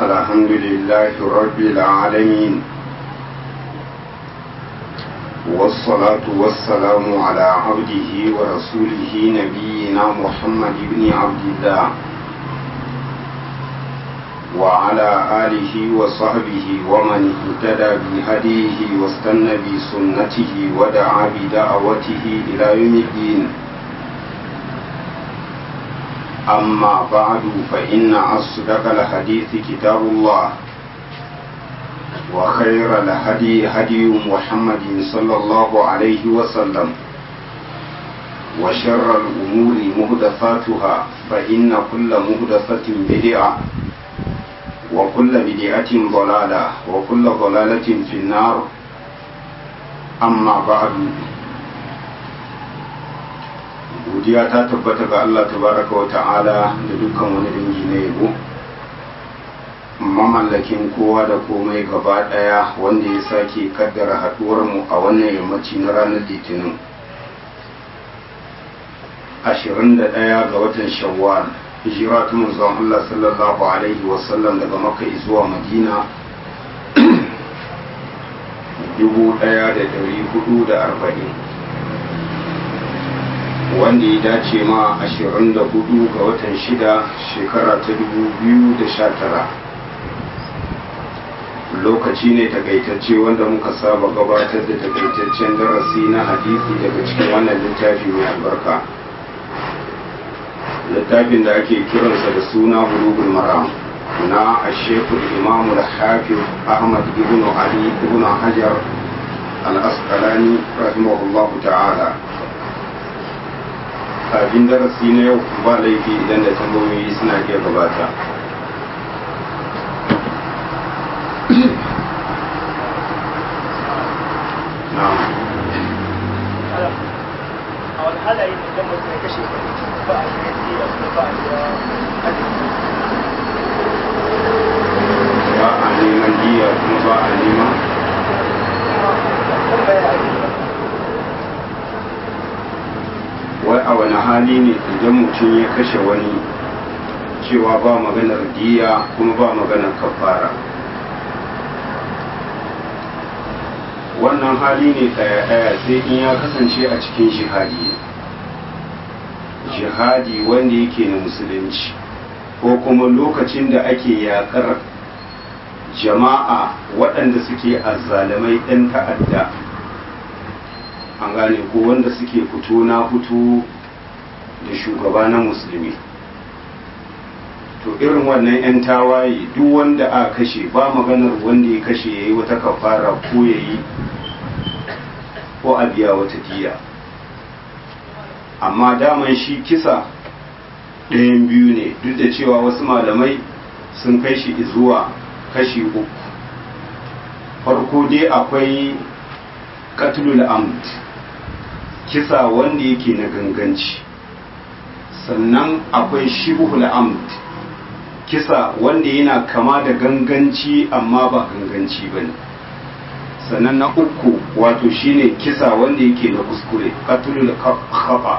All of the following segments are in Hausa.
الحمد لله رب العالمين والصلاة والسلام على عبده ورسوله نبينا محمد بن عبد الله وعلى آله وصحبه ومن اهتدى بهديه واستنى بسنته ودعا بدعوته إلى يوم الدين أما بعد فإن أصدق الحديث كتاب الله وخير الهدي هدي محمد صلى الله عليه وسلم وشر الأمور مهدفاتها فإن كل مهدفة بدعة وكل بدعة ضلالة وكل ضلالة في النار أما بعد godiya ta tabbata ga Allah tabaraka wa ta'ala da dukkan wani dangi na yabo mamallakin kowa da komai gaba daya wanda ya sake kaddara haduwar mu a wannan yammaci na ranar litinin 21 ga watan shawwal hijira ta manzon Allah sallallahu alaihi wasallam daga makka zuwa madina 1440 wanda ya dace ma 24 ga watan shida shekara ta 2019 lokaci ne takaitacce wanda muka saba gabatar da takaitaccen darasi na hadisi daga cikin wannan littafi mai albarka littafin da ake kiransa da suna bulugul maram na ashekul imamu da hafiz ahmad ibn ali ibn hajar al-asqalani rahimahullahu ta'ala kafin darasi na yau ba laifi idan da tambayoyi suna iya gabata a wani halaye ne idan mutum ya kashe ba a yi da kuma ba a yi ba a neman diya kuma ba a neman wai a wani hali ne idan mutum ya kashe wani cewa ba maganar diya kuma ba maganar kafara wannan hali ne ɗaya-ɗaya sai in ya kasance a cikin jihadi jihadi wanda yake na musulunci ko kuma lokacin da ake yakar jama'a waɗanda suke azzalamai ɗan ta'adda an gane ko wanda suke fito na fito da shugaba na musulmi to irin wannan 'yan tawaye duk wanda a kashe ba maganar wanda ya kashe ya yi wata kafara ko ya yi ko a biya wata diya amma daman shi kisa ɗayan biyu ne duk da cewa wasu malamai sun kai shi zuwa kashi uku farko dai akwai katlul amd kisa wanda yake na ganganci sannan akwai shibhul amd kisa wanda yana kama da ganganci amma ba ganganci ba ne sannan na uku wato shine kisa wanda yake na kuskure katlul khata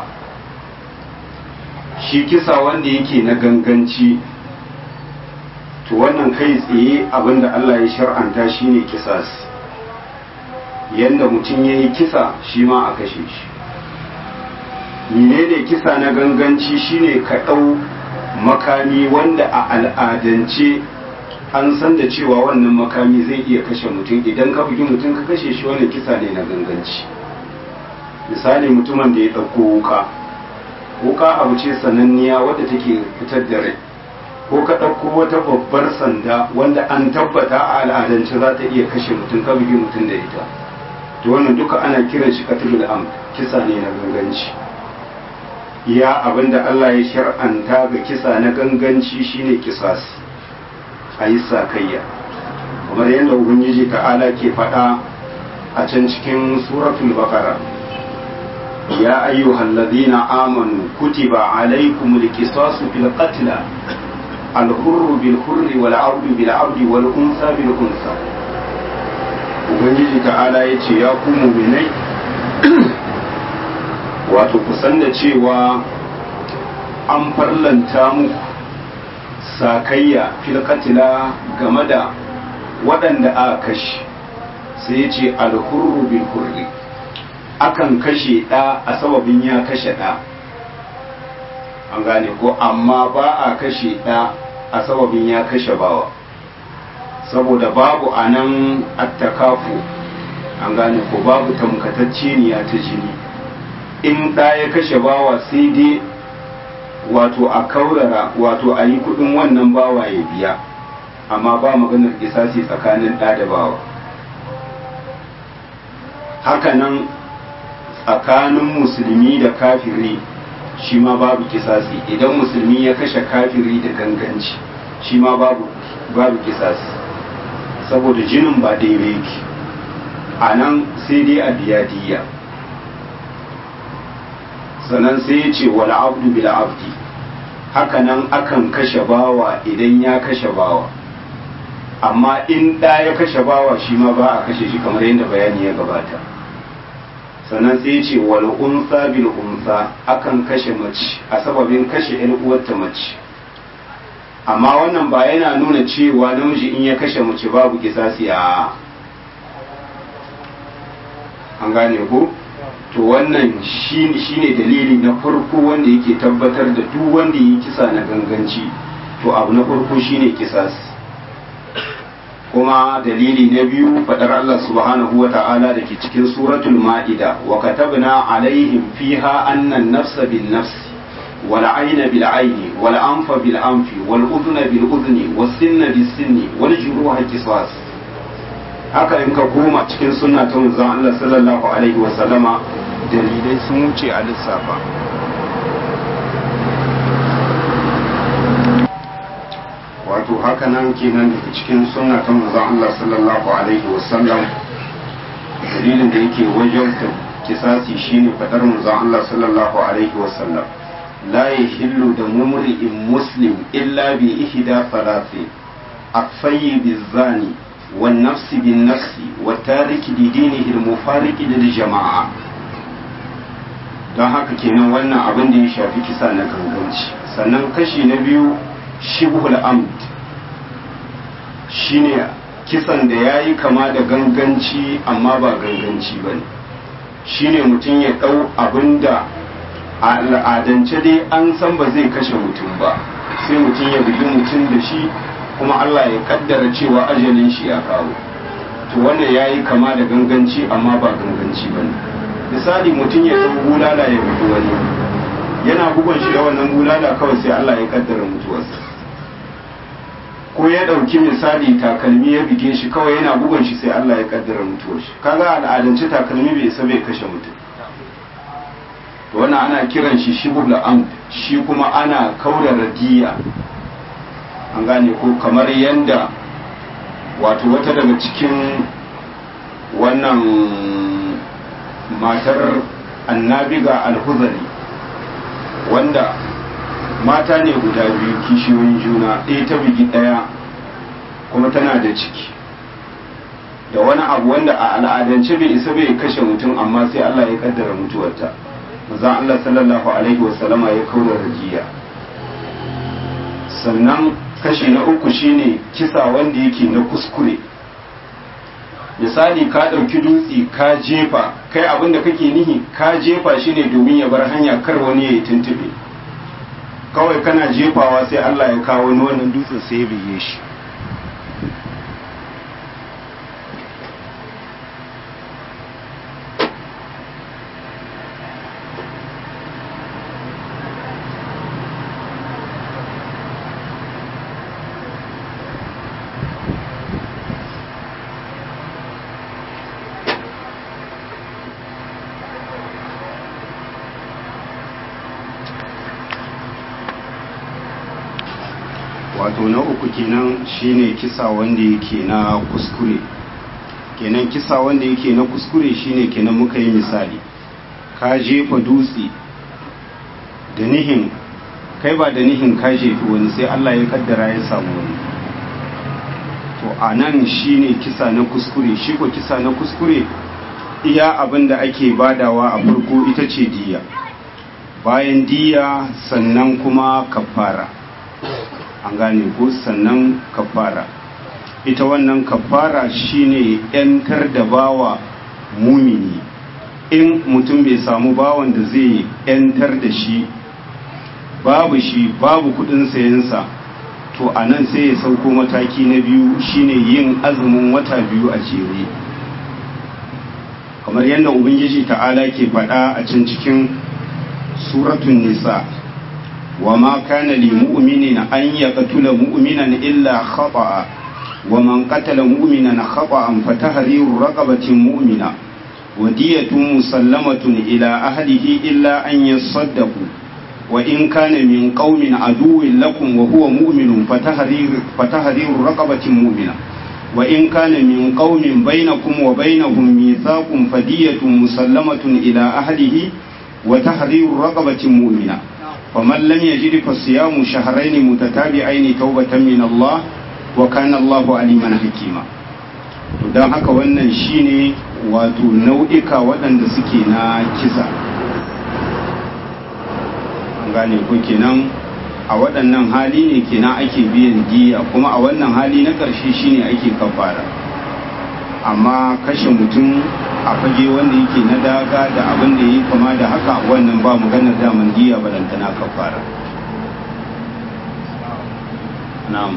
shi kisa wanda yake na ganganci to wannan kai tsaye abinda Allah ya shar'anta shine kisas yanda mutum ya yi kisa shi ma a kashe shi menene kisa na ganganci shine ka ɗau makami wanda a al'adance an san da cewa wannan makami zai iya kashe mutum idan ka bugi mutum ka kashe shi wannan kisa ne na ganganci misali mutumin da ya ɗauko wuka wuka abu ce sananniya wadda take fitar da rai ko ka ɗauko wata babbar sanda wanda an tabbata a al'adance za ta iya kashe mutum ka bugi mutum da ita to wannan duka ana kiran shi katilul am kisa ne na ganganci ya abinda Allah ya shar'anta ga kisa na ganganci shine kisas a yi sakayya kamar yadda ubangiji ta'ala ke faɗa a can cikin suratul baqara ya ayyuhal ladina amanu kutiba alaykumul qisasu fil qatl al hurru bil hurri wal abdu bil abdi wal unsa bil unsa ubangiji ta'ala ya ce ya ku muminai wato kusan da cewa an farlanta muku sakayya filkatila game da waɗanda aka kashe sai ya ce alhurru bil hurri akan kashe ɗa a sababin ya kashe ɗa an gane ko amma ba a kashe ɗa a sababin ya kashe bawa saboda babu a nan attakafu an gane ko babu tamkatacceniya ta jini in ɗa ya kashe bawa sai dai wato a kaurara wato a yi kudin wannan bawa ya biya amma ba maganar kisasi tsakanin ɗa da bawa hakanan tsakanin musulmi da kafiri shi ma babu kisasi idan musulmi ya kashe kafiri da ganganci shi ma babu babu kisasi saboda jinin ba daidai yake a nan sai dai a biya diya sannan sai ya ce wala abdu bil abdi hakanan akan kashe bawa idan ya kashe bawa amma in ɗa ya kashe bawa shi ma ba a kashe shi kamar yadda bayani ya gabata sannan sai ya ce wal unsa bil unsa akan kashe mace a sababin kashe yan uwarta mace amma wannan ba yana nuna cewa namiji in ya kashe mace babu kisasi a an gane ko to wannan shi ne dalili na farko wanda yake tabbatar da duk wanda yi kisa na ganganci to abu na farko shine kisas kuma dalili na biyu fadar Allah subhanahu wa ta'ala da ke cikin suratul ma'ida wa katabna alaihim fiha annan nafsa bin nafsi wal ayna bil ayni wal anfa bil anfi wal udhna bil udhni was sinna bis sinni wal juruha qisas haka in ka koma cikin sunna ta manzon Allah sallallahu alaihi wa sallama dalilai sun wuce a lissafa wato haka nan kenan daga cikin sunna ta manzon Allah sallallahu alaihi wa sallam dalilin da yake wajen kisasi shine fadar manzon Allah sallallahu alaihi wa sallam la yahillu da mumri'in muslim illa bi ihda thalathi afayyi bizani والنفس بالنفس والتارك لدينه المفارق للجماعة don haka kenan wannan abin da ya shafi kisa na ganganci sannan kashi na biyu shibhul amd shine kisan da ya yi kama da ganganci amma ba ganganci ba ne shine mutum ya ɗau abin da a al'adance dai an san ba zai kashe mutum ba sai mutum ya bugi mutum da shi kuma Allah ya kaddara cewa ajalin shi ya kawo to wannan ya yi kama da ganganci amma ba ganganci ba ne misali mutum ya ɗau bulala ya bugi wani yana bugun shi da wannan bulala kawai sai Allah ya kaddara mutuwarsa ko ya ɗauki misali takalmi ya bige shi kawai yana bugun shi sai Allah ya kaddara mutuwar shi kaga al'adance takalmi bai isa bai kashe mutum to wannan ana kiran shi shibul amd shi kuma ana kaurara diya an gane ko kamar yanda wato wata daga cikin wannan matar annabiga alhuzari wanda mata ne guda biyu kishiyoyin juna ɗaya ta bigi ɗaya kuma tana da ciki da wani abu wanda a al'adance bai isa bai kashe mutum amma sai Allah ya kaddara mutuwarta maza Allah sallallahu alaihi wasallama ya kaura rajiya sannan kashi na uku shine kisa wanda yake na kuskure misali ka ɗauki dutse ka jefa kai abin da kake nihi ka jefa shi ne domin ya bar hanya kar wani ya yi tuntube kawai kana jefawa sai Allah ya kawo wani wannan dutsen sai ya bige shi wato na uku kenan shine kisa wanda yake na kuskure kenan kisa wanda yake na kuskure shine kenan muka yi misali ka jefa dutse da nihin kai ba da nihin ka jefi wani sai Allah ya kaddara ya samu wani to a nan shine kisa na kuskure shi ko kisa na kuskure iya abin da ake badawa a farko ita ce diya bayan diya sannan kuma kafara an gane ko sannan kafara ita wannan kafara shine yantar da bawa mumini in mutum bai samu bawan da zai yantar da shi babu shi babu kudin sayensa to a nan sai ya sauko mataki na biyu shine yin azumin wata biyu a jere kamar yadda ubangiji ta'ala ke faɗa a can cikin suratun nisa wa ma kana li mu'minin an yaqtula mu'minan illa khata'a wa man qatala mu'minan khata'an fa tahriru raqabatin mu'mina wa diyatun musallamatun ila ahlihi illa an yasaddaqu wa in kana min qaumin aduwwin lakum wa huwa mu'minun fa tahriru fa tahriru raqabatin mu'mina wa in kana min qaumin bainakum wa bainahum mithaqun fadiyatun musallamatun ila ahlihi wa tahriru raqabatin mu'mina فمن لم يجد فصيام شهرين متتابعين توبة من الله وكان الله عليما حكيما don haka wannan shine wato nau'ika waɗanda suke na kisa an gane ko kenan a waɗannan hali ne kenan ake biyan diya kuma a wannan hali na ƙarshe shine ake kafara amma kashe mutum a fage wanda yake na daga da abin da yi kama da haka wannan ba maganar daman diya balantana kafara na'am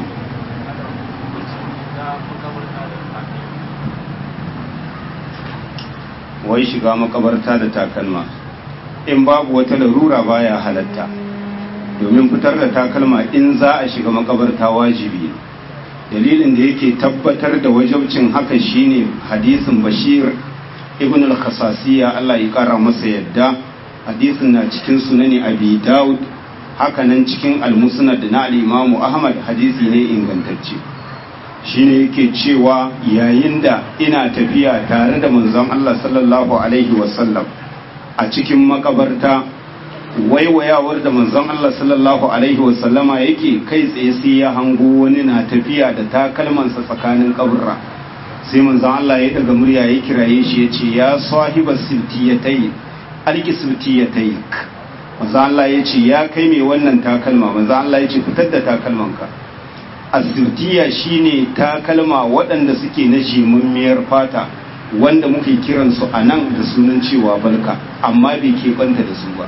wai shiga makabarta da takalma in babu wata larura baya halatta domin fitar da takalma in za a shiga makabarta wajibi dalilin da yake tabbatar da wajabcin haka shine hadisin bashir ibn al-khasasiya Allah ya kara masa yadda hadisin na cikin sunani abi daud haka nan cikin al-musnad na al-imamu ahmad hadisi ne ingantacce shine yake cewa yayin da ina tafiya tare da manzon Allah sallallahu alaihi wasallam a cikin makabarta waiwayawar da manzon Allah sallallahu alaihi wasallama yake kai tsaye sai ya hango wani na tafiya da takalmansa tsakanin kaburra sai manzon Allah ya daga murya ya kiraye shi ya ce ya sahiba siltiyatai alki siltiyatai manzon Allah ya ce ya kai mai wannan takalma manzon Allah ya ce fitar da takalmanka asirtiya shine takalma waɗanda suke na jimammiyar fata wanda muke kiransu a nan da sunan cewa balka amma bai keɓanta da su ba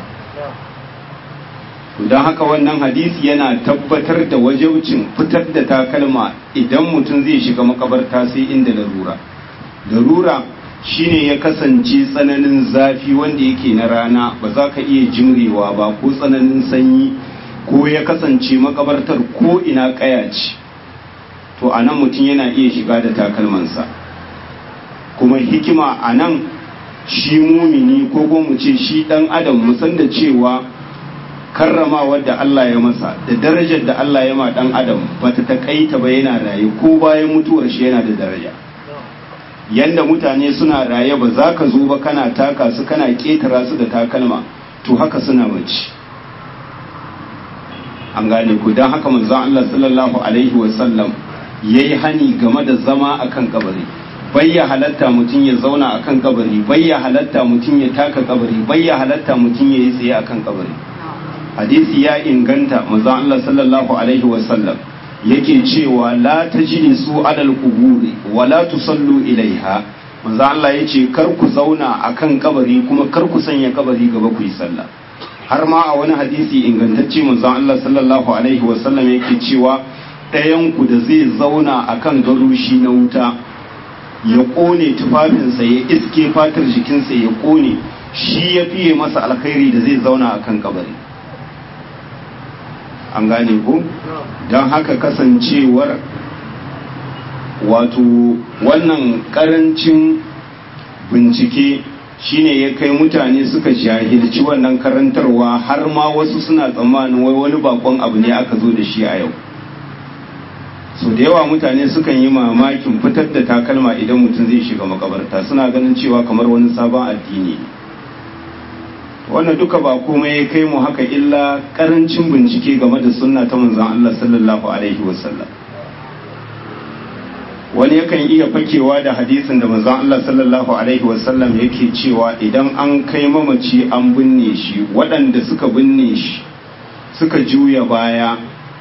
don haka wannan hadisi yana tabbatar da wajaucin fitar da takalma idan mutum zai shiga makabarta sai inda larura larura shine ya kasance tsananin zafi wanda yake na rana ba za ka iya jimrewa ba ko tsananin sanyi ko ya kasance makabartar ko ina kaya ce to a nan mutum yana iya shiga da takalmansa kuma hikima a nan shi mumini ko mu ce shi dan adam musan da cewa karramawar da Allah ya masa da darajar da Allah ya ma dan adam bata takaita ba yana raye ko bayan mutuwar shi yana da daraja yanda mutane suna raye ba za ka zo ba kana taka su kana ketara su da takalma to haka suna mace an gane ku don haka manzon Allah sallallahu alaihi wasallam yayi hani game da zama akan kabari bayya halatta mutum ya zauna akan kabari bayya halatta mutum ya taka kabari bayya halatta mutum ya yi tsaye akan kabari hadisi ya inganta manzon Allah sallallahu alaihi wasallam yake cewa la tajlisu alal quburi wa la tusallu ilaiha manzon Allah yace kar ku zauna akan kabari kuma kar ku sanya kabari gaba ku yi sallah har ma a wani hadisi ingantacce manzon Allah sallallahu alaihi wasallam yake cewa ɗayan ku da zai zauna akan garushi na wuta ya ƙone tufafinsa ya iske fatar jikinsa ya ƙone shi ya fiye masa alkhairi da zai zauna akan kabari an gane ku don haka kasancewar wato wannan karancin bincike shine ya kai mutane suka jahilci wannan karantarwa har ma wasu suna tsammanin wai wani bakon abu ne aka zo da shi a yau so da yawa mutane sukan yi mamakin fitar da takalma idan mutum zai shiga makabarta suna ganin cewa kamar wani sabon addini wannan duka ba komai ya kai mu haka illa karancin bincike game da sunna ta manzon Allah sallallahu alaihi wasallam wani yakan iya fakewa da hadisin da manzon Allah sallallahu alaihi wasallam yake cewa idan an kai mamaci an binne shi waɗanda suka binne shi suka juya baya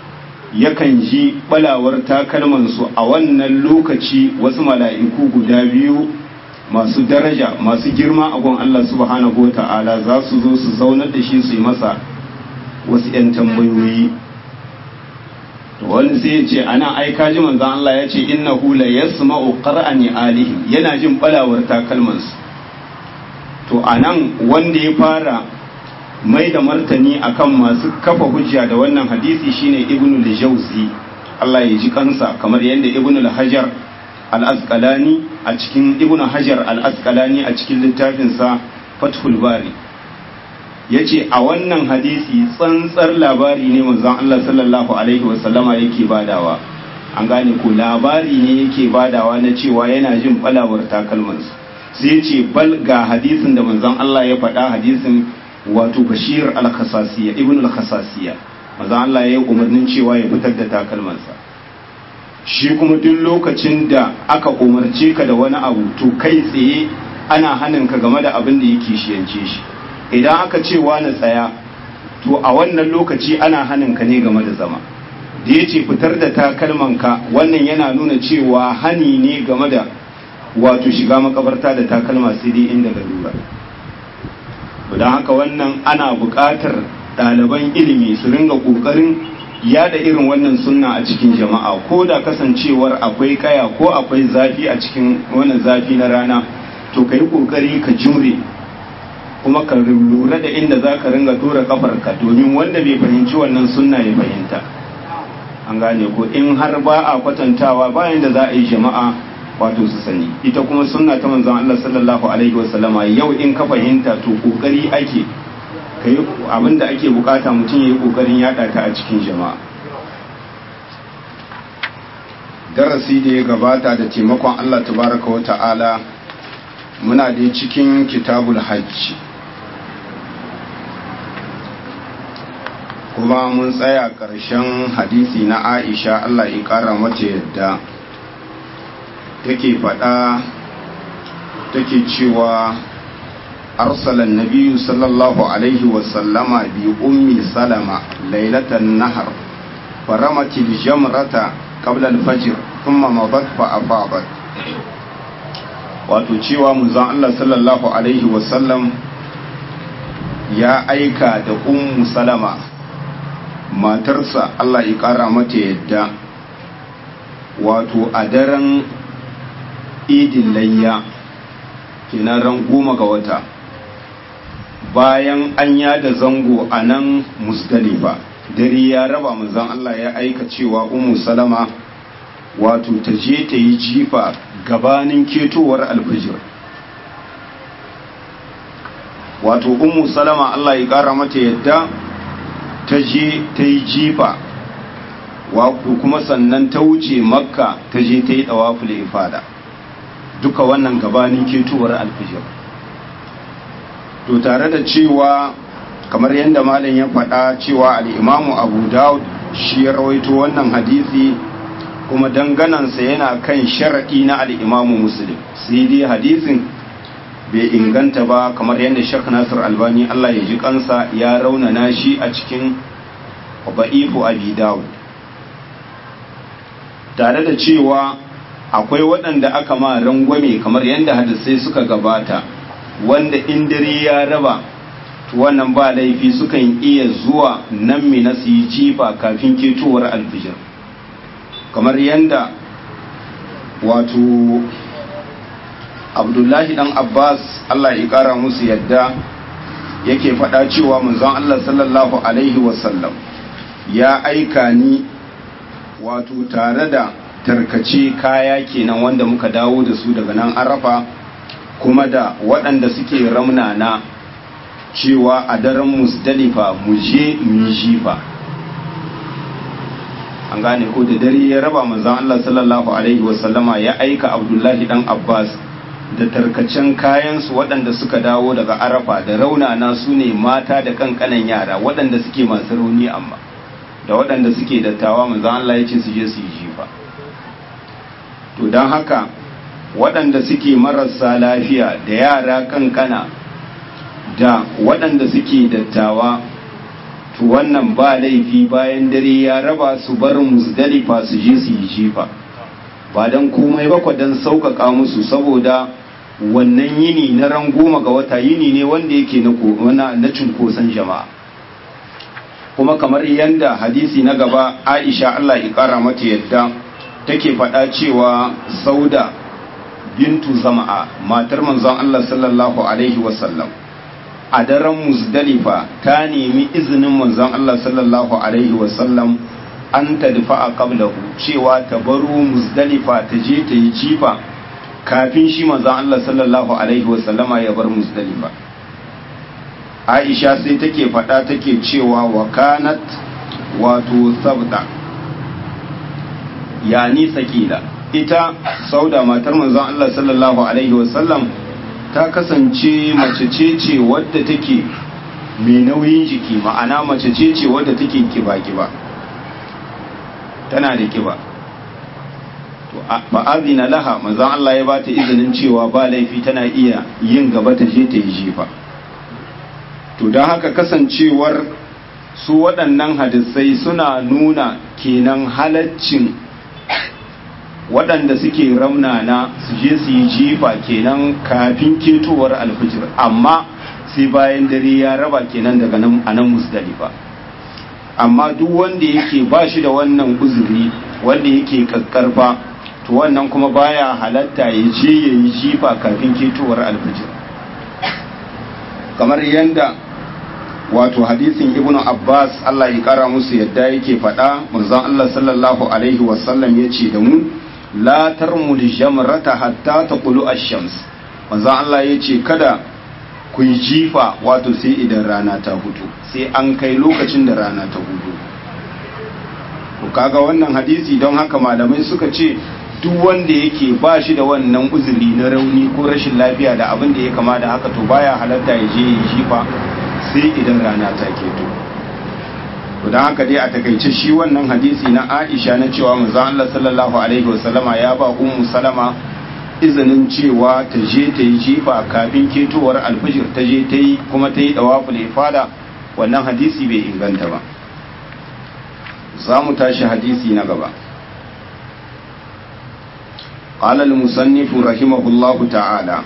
yakan ji balawar takalmansu a wannan lokaci wasu mala'iku guda biyu masu daraja masu girma a gun Allah subhanahu wa ta'ala za su zo su zaunar da shi su yi masa wasu ‘yan tambayoyi wani sai ya ce ana aika ji manzan Allah ya ce inna hula ya sma'u ƙar'ani alihim yana jin balawar takalmansu to a nan wanda ya fara mai da martani akan masu kafa hujja da wannan hadisi shine ibnu al-jawzi Allah ya ji kansa kamar yadda ibnu al-hajar al-asqalani a cikin ibnu hajar al-asqalani a cikin littafinsa fathul bari yace a wannan hadisi tsantsar labari ne manzon Allah sallallahu alaihi wasallama yake badawa an gane ko labari ne yake badawa na cewa yana jin balawar takalmansu sai ce bal ga hadisin da manzon Allah ya faɗa hadisin wato bashir al-khasasiya ibn al-khasasiya manzon Allah ya yi umarnin cewa ya fitar da takalmansa shi kuma duk lokacin da aka umarce ka da wani abu to kai tsaye ana hanin ka game da abin da yake shiyance shi idan aka ce wani tsaya to a wannan lokaci ana hanin ka ne game da zama da ya ce fitar da takalmanka wannan yana nuna cewa hani ne game da wato shiga makabarta da takalma sai dai inda lura don haka wannan ana buƙatar ɗaliban ilimi su ringa ƙoƙarin yada irin wannan sunna a cikin jama'a ko da kasancewar akwai kaya ko akwai zafi a cikin wannan zafi na rana to ka yi ƙoƙari ka jure kuma ka lura da inda za ka ringa tura kafarka domin wanda bai fahimci wannan sunna ya fahimta an gane ko in har ba a kwatantawa bayan da za a yi jama'a wato su sani ita kuma sunna ta manzon Allah sallallahu alaihi wasallama yau in ka fahimta to kokari ake kai abinda ake bukata mutum yayi kokarin yada ta a cikin jama'a darasi da ya gabata da taimakon Allah tabaraka wa ta'ala muna da cikin kitabul hajj kuma mun tsaya ƙarshen hadisi na Aisha Allah ya ƙara mata yadda take faɗa take cewa arsalan nabiyu sallallahu alaihi wasallama bi ummi salama lailatan nahar faramatil jamrata qabla al-fajr thumma madat fa afadat wato cewa manzon Allah sallallahu alaihi wasallam ya aika da ummu salama matarsa Allah ya kara mata yadda wato a daren idin layya kenan ran goma ga wata bayan an yada zango a nan musdalifa dare ya raba manzon Allah ya aika cewa ummu salama wato ta je ta yi jifa gabanin ketowar alfijir wato ummu salama Allah ya kara mata yadda ta je ta yi jifa kuma sannan ta wuce makka ta je ta yi ɗawaful ifada duka wannan gabanin ketowar alfijir to tare da cewa kamar yadda malam ya faɗa cewa al'imamu abu dawud shi ya rawaito wannan hadisi kuma danganansa yana kan sharaɗi na al'imamu muslim sai dai hadisin bai inganta ba kamar yadda shek nasir albani allah ya ji kansa ya raunana shi a cikin ba'ifu abi dawud tare da cewa akwai waɗanda aka ma rangwame kamar yadda hadisai suka gabata wanda in dare ya raba wannan ba laifi sukan iya zuwa nan mina su yi jifa kafin ketowar alfijir kamar yadda wato abdullahi dan abbas allah ya kara musu yadda yake faɗa cewa manzon allah sallallahu alaihi wasallam ya aika ni wato tare da tarkace kaya kenan wanda muka dawo da su daga nan arafa kuma da waɗanda suke ramnana cewa a daren musdalifa mu je mu jifa an gane ko da dare ya raba manzon Allah sallallahu alaihi wasallama ya aika Abdullahi dan Abbas da tarkacen kayansu waɗanda suka dawo daga arafa da raunana su ne mata da kankanan yara waɗanda suke masu rauni amma da waɗanda suke dattawa manzon Allah ya ce su je su yi jifa to don haka waɗanda suke marasa lafiya da yara kankana da waɗanda suke dattawa to wannan ba laifi bayan dare ya raba su bar musdalifa su je su yi jifa ba don komai ba don sauƙaƙa musu saboda wannan yini na ran goma ga wata yini ne wanda yake na cunkoson jama'a kuma kamar yadda hadisi na gaba aisha allah ya ƙara mata yadda take faɗa cewa sauda bintu zama'a matar manzon allah sallallahu alaihi wasallam a daren musdalifa ta nemi izinin manzon allah sallallahu alaihi wasallam an tadfa a qablahu cewa ta baro musdalifa ta je ta yi jifa kafin shi manzon Allah sallallahu alaihi wasallama ya bar musdalifa Aisha sai take faɗa take cewa wa kanat wato sabda yani sakila ita sauda matar manzon Allah sallallahu alaihi wasallam ta kasance mace ce ce wadda take mai nauyin jiki ma'ana mace ce ce wadda take kiba-kiba tana da kiba ba azina laha manzon Allah ya bata izinin cewa ba laifi tana iya yin gaba ta je ta yi jifa to don haka kasancewar su waɗannan hadisai suna nuna kenan halaccin waɗanda suke ramnana su je su yi jifa kenan kafin ketowar alfijir amma sai bayan dare ya raba kenan daga nan a nan musdalifa amma duk wanda yake ba shi da wannan uzuri wanda yake kakkarfa to wannan kuma baya halatta ya je ya yi jifa kafin ketowar alfijir kamar yadda wato hadisin ibn abbas allah ya kara musu yadda yake faɗa manzon allah sallallahu alaihi wasallam ya ce da mu la tarmul jamrata hatta taqulu ash-shams manzon allah ya ce kada ku yi jifa wato sai idan rana ta hudu sai an kai lokacin da rana ta hudu ku kaga wannan hadisi don haka malamai suka ce duk wanda yake ba shi da wannan uzuri na rauni ko rashin lafiya da abin da ya kama da haka to baya halatta ya je yi jifa sai idan rana ta keto to don haka dai a takaice shi wannan hadisi na Aisha na cewa manzon Allah sallallahu alaihi wasallama ya ba ummu salama izinin cewa ta je ta yi jifa kafin ketowar alfijir ta je ta yi kuma ta yi dawaful ifada wannan hadisi bai inganta ba za mu tashi hadisi na gaba قال المصنف رحمه الله تعالى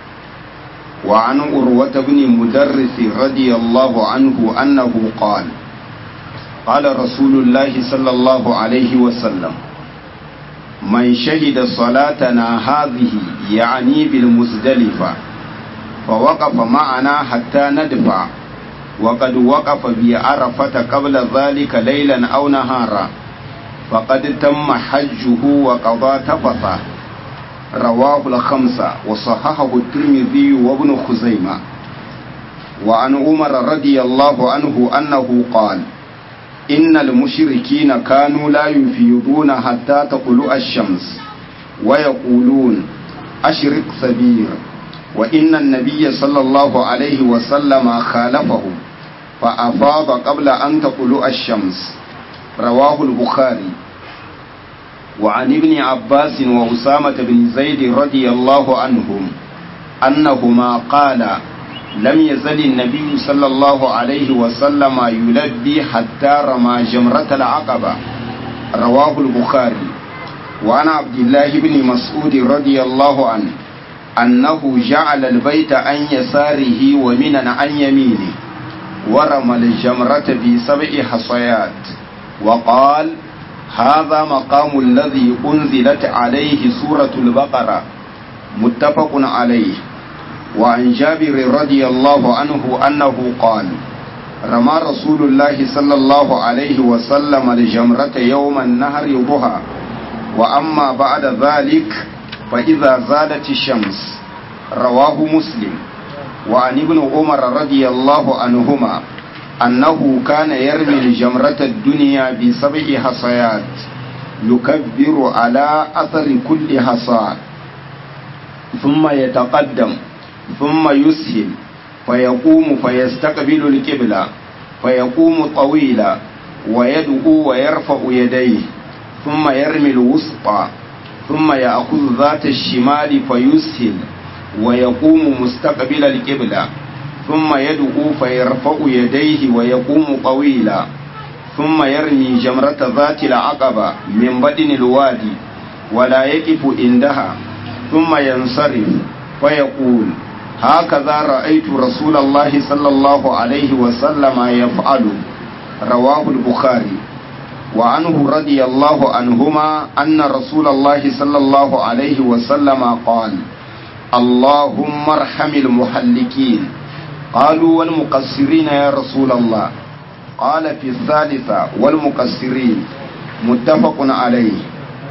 وعن أروة بن مدرس رضي الله عنه أنه قال قال رسول الله صلى الله عليه وسلم من شهد صلاتنا هذه يعني بالمزدلفة فوقف معنا حتى ندفع وقد وقف بعرفة قبل ذلك ليلا أو نهارا فقد تم حجه وقضى تفثه رواه الخمسة وصححه الترمذي وابن خزيمة وعن عمر رضي الله عنه أنه قال إن المشركين كانوا لا يفيضون حتى تطلع الشمس ويقولون أشرق سبير وإن النبي صلى الله عليه وسلم خالفهم فأفاض قبل أن تطلع الشمس رواه البخاري وعن ابن عباس وأسامة بن زيد رضي الله عنهم أنهما قالا لم يزل النبي صلى الله عليه وسلم يلبي حتى رمى جمرة العقبة رواه البخاري وعن عبد الله بن مسعود رضي الله عنه أنه جعل البيت عن يساره ومنا عن يمينه ورمى الجمرة بسبع حصيات وقال هذا مقام الذي أنزلت عليه سورة البقرة متفق عليه وعن جابر رضي الله عنه أنه قال رمى رسول الله صلى الله عليه وسلم الجمرة يوم النهر ضحى وأما بعد ذلك فإذا زادت الشمس رواه مسلم وعن ابن عمر رضي الله عنهما أنه كان يرمي الجمرة الدنيا بسبع حصيات يكبر على أثر كل حصى ثم يتقدم ثم يسهل فيقوم فيستقبل القبلة فيقوم طويلا ويدعو ويرفع يديه ثم يرمي الوسطى ثم يأخذ ذات الشمال فيسهل ويقوم مستقبل القبلة ثم يدعو فيرفع يديه ويقوم طويلا ثم يرمي جمرة ذات العقبة من بدن الوادي ولا يقف عندها ثم ينصرف فيقول هكذا رأيت رسول الله صلى الله عليه وسلم يفعل رواه البخاري وعنه رضي الله عنهما أن رسول الله صلى الله عليه وسلم قال اللهم ارحم المحلقين قالوا والمقصرين يا رسول الله قال في الثالثة والمقصرين متفق عليه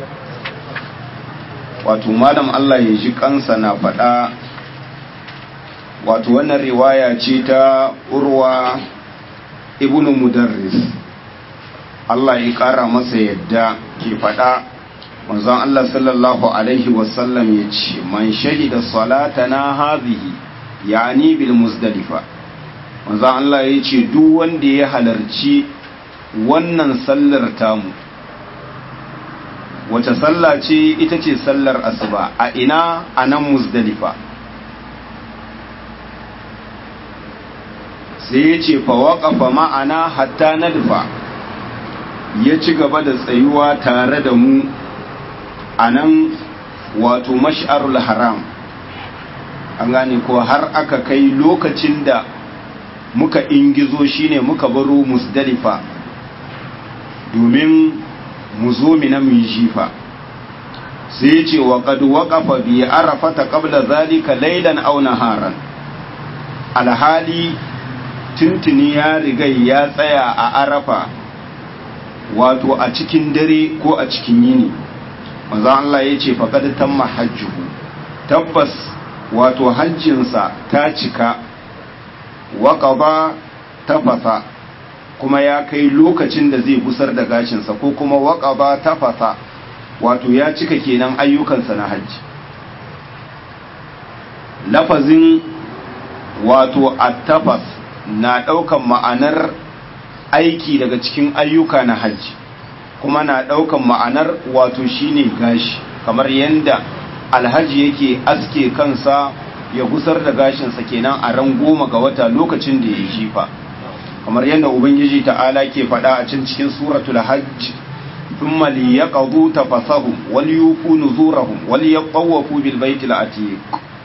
wato malam Allah ya ji kansa na faɗa wato wannan riwaya ce ta urwa ibnu mudarris Allah ya ƙara masa yadda ke faɗa manzon Allah sallallahu alaihi wasallam ya ce man shahida salatana hadhihi yani bil muzdalifa manzon Allah ya ce duk wanda ya halarci wannan sallar tamu wace sallah ce ita ce sallar asuba a ina a nan muzdalifa sai ya ce fa waƙafa ma'ana hatta nadfa ya ci gaba da tsayuwa tare da mu a nan wato mash'arul haram an gane ko har aka kai lokacin da muka ingizo shine muka baro musdalifa domin mu zo mina mu yi jifa sai ce wa qad waqafa bi arafata qabla zalika laylan aw naharan alhali tuntuni ya riga ya tsaya a arafa wato a cikin dare ko a cikin yini manzo Allah ya ce faqad tamma hajjuhu tabbas wato hajjinsa ta cika waƙaba tafasa kuma ya kai lokacin da zai busar da gashinsa ko kuma waƙaba tafasa wato ya cika kenan ayyukansa na hajji lafazin wato attafas na ɗaukan ma'anar aiki daga cikin ayyuka na hajji kuma na ɗaukan ma'anar wato shine gashi kamar yadda alhaji yake aske kansa ya gusar da gashinsa kenan a ran goma ga wata lokacin da ya jifa kamar yadda ubangiji ta'ala ke faɗa a cin cikin suratul hajj thumma liyaqdu tafasahum wal yufu nuzurahum wal yaqawafu bil baitil atiq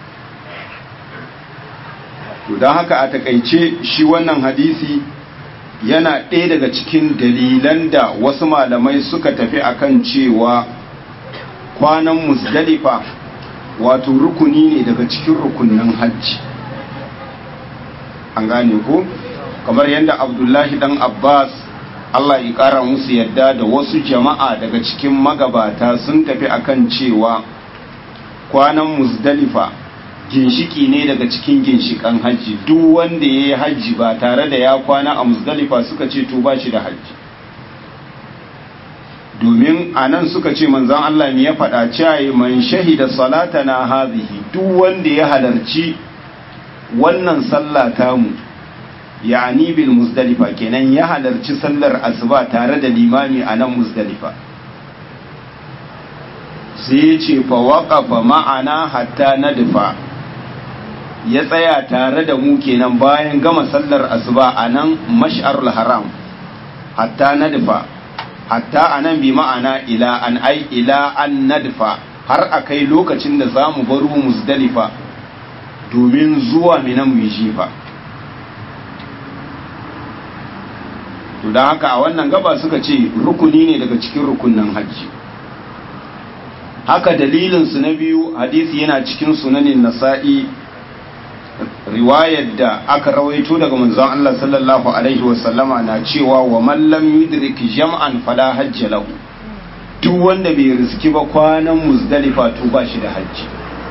to dan haka a takaice shi wannan hadisi yana ɗaya daga cikin dalilan da wasu malamai suka tafi akan cewa kwanan musdalifa wato rukuni ne daga cikin rukunin hajji an gane ko kamar yadda abdullahi dan abbas allah ya kara musu yadda da wasu jama'a daga cikin magabata sun tafi akan cewa kwanan musdalifa ginshiki ne daga cikin ginshikan hajji duk wanda ya yi hajji ba tare da ya kwana a musdalifa suka ce to ba shi da hajji domin a nan suka ce manzan Allah ne ya faɗa cewa man shahida salatana hazihi duk wanda ya halarci wannan sallah tamu yani bil muzdalifa kenan ya halarci sallar asuba tare da limami a nan muzdalifa sai ya ce fa waqafa ma'ana hatta nadfa ya tsaya tare da mu kenan bayan gama sallar asuba a nan mash'arul haram hatta nadfa hatta anan bi ma'ana ila an ai ila an nadfa har akai lokacin da za mu baro muzdalifa domin zuwa mina mu yi jifa to don haka a wannan gaba suka ce rukuni ne daga cikin rukunin hajji haka dalilinsu na biyu hadisi yana cikin sunanin nasa'i riwayar da aka rawaito daga manzon Allah sallallahu alaihi wasallama na cewa wa man lam yudrik jam'an fala hajja lahu duk wanda bai riski ba kwanan muzdalifa to ba shi da hajji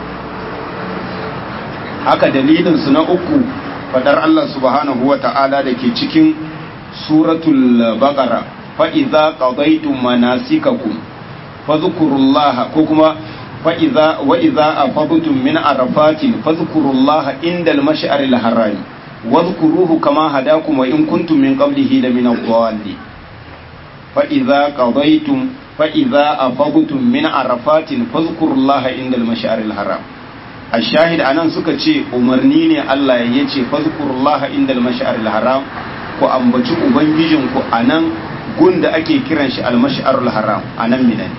haka dalilin su na uku fadar Allah subhanahu wa ta'ala da ke cikin suratul baqara fa idza qadaytum manasikakum fadhkurullaha ko kuma فإذا وإذا أفضتم من عرفات فاذكروا الله عند المشعر الحرام واذكروه كما هداكم وإن كنتم من قبله لمن الضالين فإذا قضيتم فإذا أفضتم من عرفات فاذكروا الله عند المشعر الحرام a shahid anan suka ce umarni ne Allah ya ce fazkurullaha indal mash'aril haram ku ambaci ubangijinku anan gun da ake kiran shi al-mash'arul haram anan minan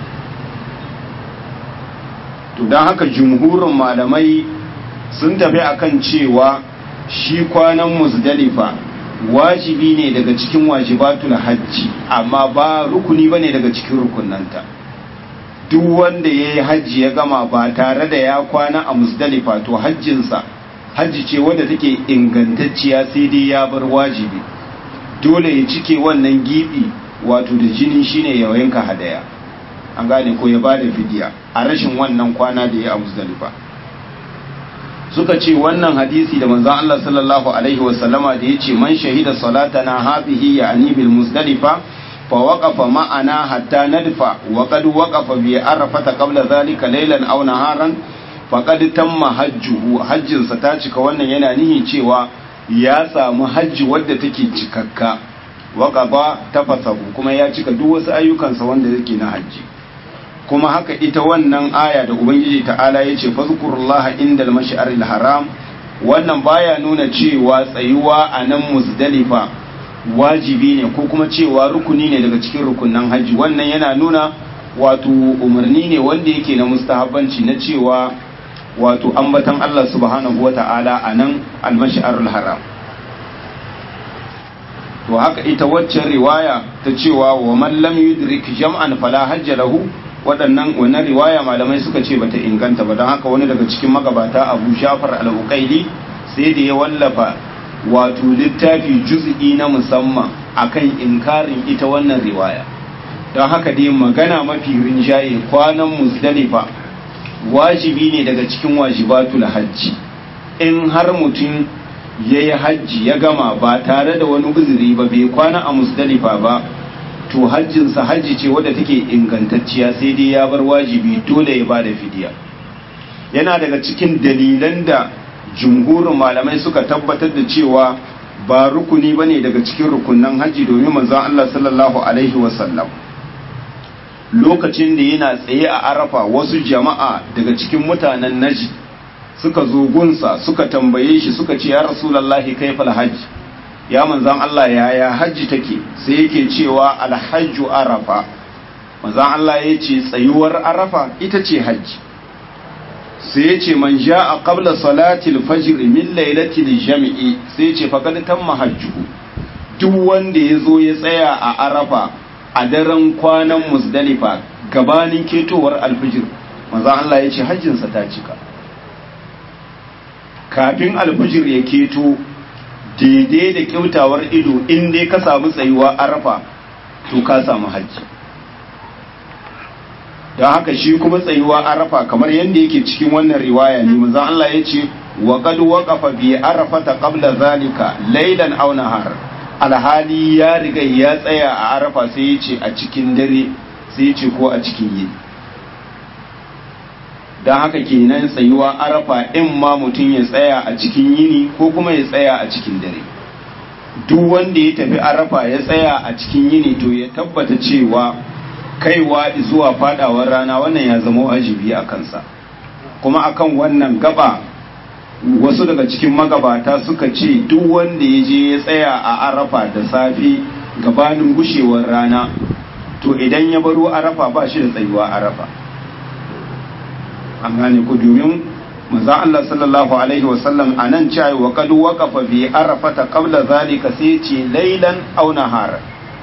to dan haka jumhurin malamai sun tafi akan cewa shi kwanan muzdalifa wajibi ne daga cikin wajibatul hajji amma ba rukuni bane daga cikin rukunanta duk wanda ya yi hajji ya gama ba tare da ya kwana a musdalifa to hajjinsa hajji ce wadda take ingantacciya sai dai ya bar wajibi dole ya cike wannan gibi wato da jini shine ya yanka hadaya an gane ko ya bada fidiya a rashin wannan kwana da ya a musdalifa suka ce wannan hadisi da manzon Allah sallallahu alaihi wasallama da yace man shahida salatana hadhihi ya'ni bil musdalifa فوقف معنا حتى ندفع وقد وقف بعرفة قبل ذلك ليلا أو نهارا فقد تم حجه حج ستاتك wannan yana nihi cewa ya samu hajji wadda take cikakka waqaba tafasahu kuma ya cika duk wasu ayyukansa wanda yake na hajji kuma haka ita wannan aya da ubangiji ta'ala yace fazkurullaha indal mash'aril haram wannan baya nuna cewa tsayuwa a nan muzdalifa wajibi ne ko kuma cewa rukuni ne daga cikin rukunan hajji wannan yana nuna wato umarni ne wanda yake na mustahabbanci na cewa wato ambatan Allah subhanahu wata'ala a nan almash'arul haram to haka ita waccan riwaya ta cewa wa man lam yudrik jam'an fala hajja lahu waɗannan wannan riwaya malamai suka ce bata inganta ba don haka wani daga cikin magabata Abu Ja'far al-Uqaili sai da ya wallafa wato littafi juz'i na musamman akan inkarin ita wannan riwaya don haka dai magana mafi rinjaye kwanan musdalifa wajibi ne daga cikin wajibatul hajji in har mutum ya yi hajji ya gama ba tare da wani uzuri ba bai kwana a musdalifa ba to hajjinsa hajji ce wadda take ingantacciya sai dai ya bar wajibi dole ya ba da fidiya yana daga cikin dalilan da jumhurin malamai suka tabbatar da cewa ba rukuni ba ne daga cikin rukunan hajji domin manzon Allah sallallahu alaihi wasallam lokacin da yana tsaye a arafa wasu jama'a daga cikin mutanen naji suka zo gunsa suka tambaye shi suka ce ya rasulallahi kaifal hajji ya manzon Allah yaya hajji take sai yake cewa alhajju arafa manzon Allah ya ce tsayuwar arafa ita ce hajji sai ya ce man ja a qabla salatil fajr min lailatil jami'i sai ya ce faqad tamma hajjuhu duk wanda ya zo ya tsaya a arafa a daren kwanan musdalifa gabanin ketowar alfijir manzo Allah ya ce hajjinsa ta cika kafin alfijir ya keto daidai da kyautawar ido in dai ka samu tsayuwa arafa to ka samu hajji don haka shi kuma tsayuwa arafa kamar yadda yake cikin wannan riwaya ne manzo Allah ya ce wa qad waqafa bi arafata qabla zalika laylan aw nahar alhali ya riga ya tsaya a arafa sai ya ce a cikin dare sai ya ce ko a cikin yini don haka kenan tsayuwa arafa in ma mutum ya tsaya a cikin yini ko kuma ya tsaya a cikin dare duk wanda ya tafi arafa ya tsaya a cikin yini to ya tabbata cewa kaiwa zuwa fadawar rana wannan ya zama wajibi a kansa kuma akan wannan gaba wasu daga cikin magabata suka ce duk wanda ya je ya tsaya a arafa da safe gabanin gushewar rana to idan ya baro arafa ba shi da tsayuwa arafa an gane ku domin manzon Allah sallallahu alaihi wasallam a nan cewa wa qad waqafa bi arafata qabla zalika sai ce laylan aw nahara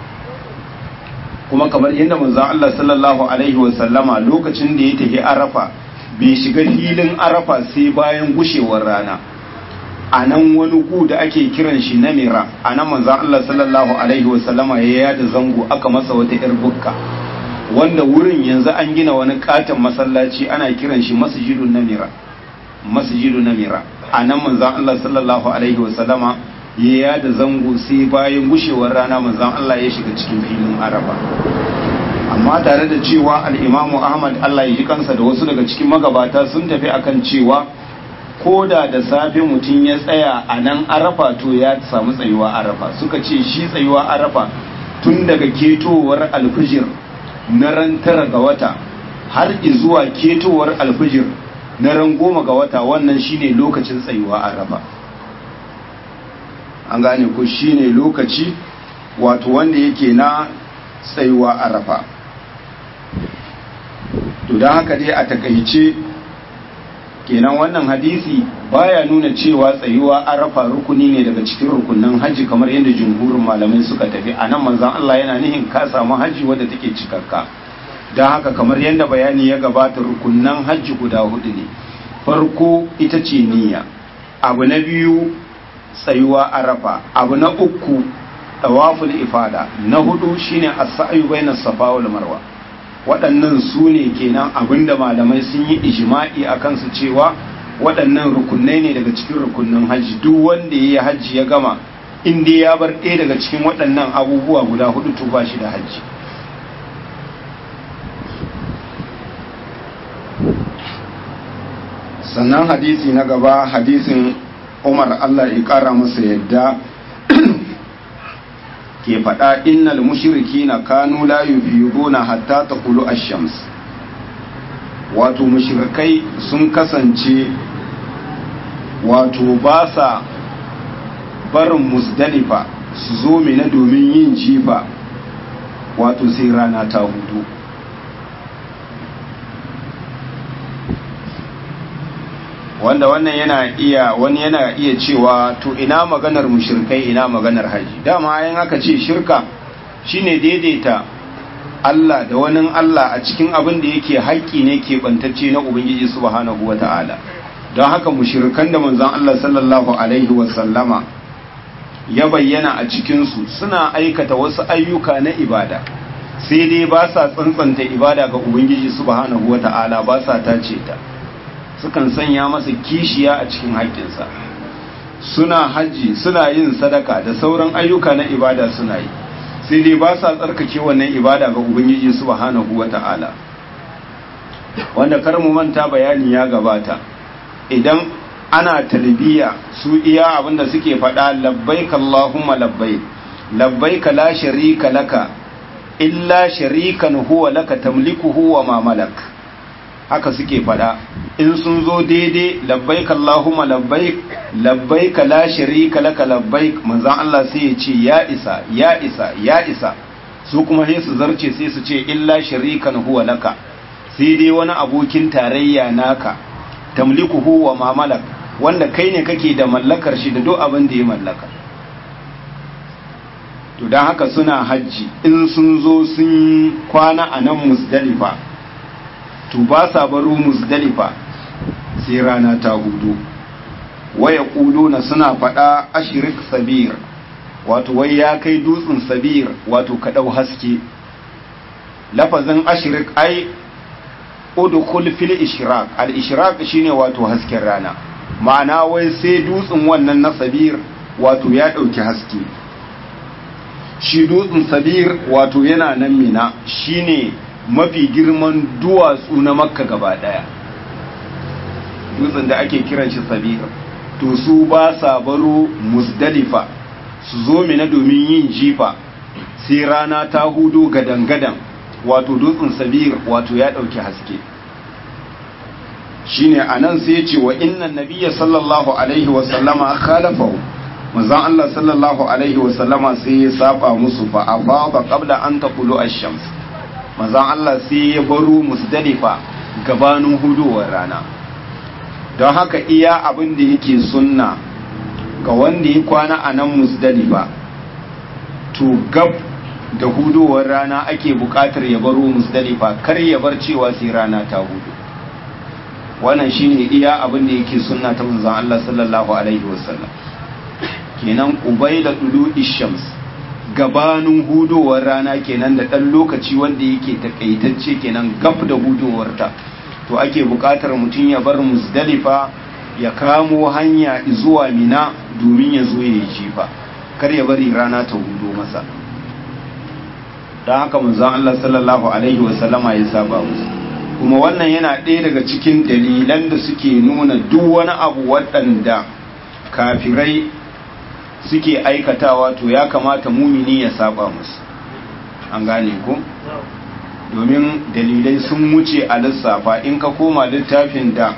kuma kamar yadda manzon Allah sallallahu alaihi wasallama lokacin da ya tafi arafa bai shiga filin arafa sai bayan gushewar rana a nan wani ku da ake kiran shi namira a nan manzan Allah sallallahu alaihi wasallama ya yada zango aka masa wata yar bukka wanda wurin yanzu an gina wani katon masallaci ana kiran shi masjidun namira masjidun namira a nan manzan Allah sallallahu alaihi wasallama ya yada zango sai bayan gushewar rana manzan Allah ya shiga cikin filin arafa amma tare da cewa al'imamu ahmad Allah ya ji kansa da wasu daga cikin magabata sun tafi akan cewa ko da da safe mutum ya tsaya a nan arafa to ya samu tsayuwa arafa suka ce shi tsayuwa arafa tun daga ketowar alfijir na ran tara ga wata har zuwa ketowar alfijir na ran goma ga wata wannan shine lokacin tsayuwa arafa an gane ku shine lokaci wato wanda yake na tsayuwa arafa to don haka dai a takaice kenan wannan hadisi baya nuna cewa tsayuwa arafa rukuni ne daga cikin rukunin haji kamar yadda jumhurin malamai suka tafi a nan manzan Allah yana nihin ka samu haji wadda take cikakka don haka kamar yadda bayani ya gabata rukunan hajji guda hudu ne farko ita ce niyya abu na biyu tsayuwa arafa abu na uku tawaful ifada na hudu shine as-sa'yu bainas safa wal marwa waɗannan su ne kenan abinda malamai sun yi ijma'i akan su cewa waɗannan rukunai ne daga cikin rukunin hajji duk wanda ya yi hajji ya gama inda ya bar ɗaya daga cikin waɗannan abubuwa guda hudu to ba shi da hajji sannan hadisi na gaba hadisin umar allah ya kara masa yadda ke faɗa innal mushriki na kanu la yufiduna hatta taqulu ash-shams wato mushrikai sun kasance wato ba sa barin musdalifa su zo mina domin yin jifa wato sai rana ta hudu wanda wannan yana iya wani yana iya cewa to ina maganar mushrikai ina maganar haji dama yan aka ce shirka shine daidaita Allah da wani Allah a cikin abin da yake haƙƙi ne ke bantacce na Ubangiji subhanahu wata'ala don haka mushrikan da manzon Allah sallallahu alaihi wasallama ya bayyana a cikinsu suna aikata wasu ayyuka na ibada sai dai ba sa tsantsanta ibada ga Ubangiji subhanahu wata'ala ba sa tace ta sukan sanya masa kishiya a cikin haƙƙinsa suna hajji suna yin sadaka da sauran ayyuka na ibada suna yi sai dai ba sa tsarkake wannan ibada ga ubangiji subhanahu wata'ala wanda kar mu manta bayani ya gabata idan ana talbiya su iya abinda suke faɗa labbaik allahumma labbaik labbaik la sharika laka illa sharikan huwa laka tamlikuhu wa ma malak haka suke fada in sun zo daidai labbaik Allahumma labbaik labbaik la sharika laka labbaik manzon Allah sai ya ce ya isa ya isa ya isa su kuma sai su zarce sai su ce illa sharikan huwa laka sai dai wani abokin tarayya naka tamlikuhu wa ma malak wanda kai ne kake da mallakar shi da duk abin da ya mallaka to dan haka suna hajji in sun zo sun kwana a nan musdalifa to ba sa baro musdalifa sai rana ta hudu waya na suna faɗa ashirik sabir wato wai ya kai dutsen sabir wato kaɗau haske lafazin ashirik ai udkhul fil ishraq al ishraq shine wato hasken rana ma'ana wai sai dutsen wannan na sabir wato ya ɗauki haske shi dutsen sabir wato yana nan mina shine mafi girman duwatsu na makka gaba daya dutsen da ake kiran shi sabir to su ba sa baro musdalifa su zo mina domin yin jifa sai rana ta hudu gadan-gadan wato dutsen sabir wato ya dauki haske shine anan sai ya ce wa innan nabiyya sallallahu alaihi wa sallama khalafahu manzon Allah sallallahu alaihi wa sallama sai ya saba musu fa afada qabla an taqulu ash-shams manzon Allah sai ya baro musdalifa gabanin hudowar rana don haka iya abin da yake sunna ga wanda ya kwana a nan musdalifa to gab da hudowar rana ake bukatar ya baro musdalifa kar ya bar cewa sai rana ta hudu wannan shine iya abin da yake sunna ta manzon Allah sallallahu alaihi wasallam kenan ubaida dulu ishams gabanin hudowar rana kenan da ɗan lokaci wanda yake takaitacce kenan gaf da hudowarta to ake buƙatar mutum ya bar musdalifa ya kamo hanya zuwa mina domin ya zo ya yi jifa kar ya bari rana ta hudo masa don haka manzon Allah sallallahu alaihi wasallama ya saba musu kuma wannan yana ɗaya daga cikin dalilan da suke nuna duk wani abu waɗanda kafirai suke aikatawa to ya kamata mumini ya saba musu an gane ku domin dalilai sun wuce a lissafa in ka koma littafin da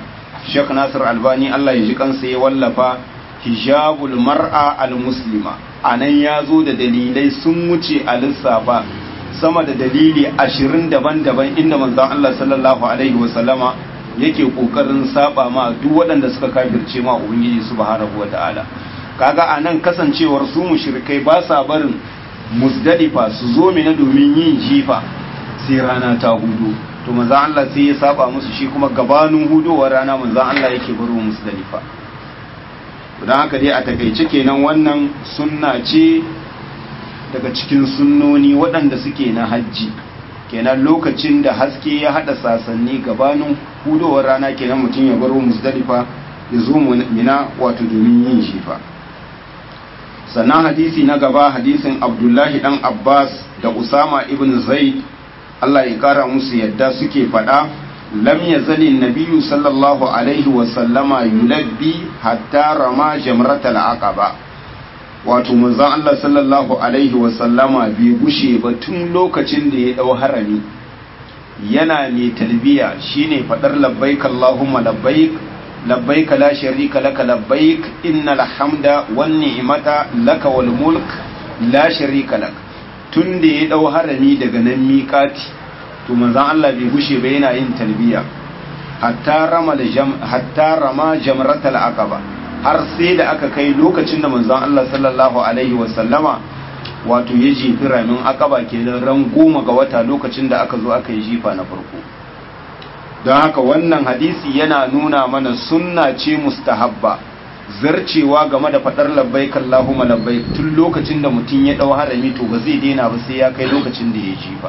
Sheikh Nasir Albani Allah ya ji kansa ya wallafa hijabul mar'a al-muslima anan ya zo da dalilai sun wuce a lissafa sama da dalili ashirin daban-daban inda manzon Allah sallallahu alaihi wasallama yake kokarin saba ma duk waɗanda suka kafirce ma ubangiji subhanahu wataala kaga anan kasancewar su mushrikai ba sa barin musdalifa su zo mina domin yin jifa sai rana ta hudu to manzon Allah sai ya saba musu shi kuma gabanin hudowar rana manzon Allah yake baro musdalifa don haka dai a takaice kenan wannan sunna ce daga cikin sunnoni waɗanda suke na hajji kenan lokacin da haske ya haɗa sasanni gabanin hudowar rana kenan mutum ya baro musdalifa ya zo mina wato domin yin shifa sannan hadisi na gaba hadisin abdullahi dan abbas da usama ibn zaid allah ya kara musu yadda suke faɗa lam yazali nabiyyu sallallahu alaihi wasallama yulabbi hatta rama jamratal aqaba wato manzon Allah sallallahu alaihi wasallama bai gushe ba tun lokacin da ya dau harami yana mai talbiya shine fadar labbaik Allahumma labbaik labbaik la sharika laka labbaik innal hamda wan ni'mata laka wal mulk la sharika lak tun da ya dau harami daga nan miƙati to manzon Allah bai gushe ba yana yin talbiya hatta rama jam hatta rama jamratal aqaba har sai da aka kai lokacin da manzon Allah sallallahu alaihi wasallama wato ya jefi ramin akaba kenan ran goma ga wata lokacin da aka zo aka yi jifa na farko don haka wannan hadisi yana nuna mana sunna ce mustahabba zarcewa game da fadar labbaik Allahumma labbaik tun lokacin da mutum ya dau harami to ba zai daina ba sai ya kai lokacin da ya jifa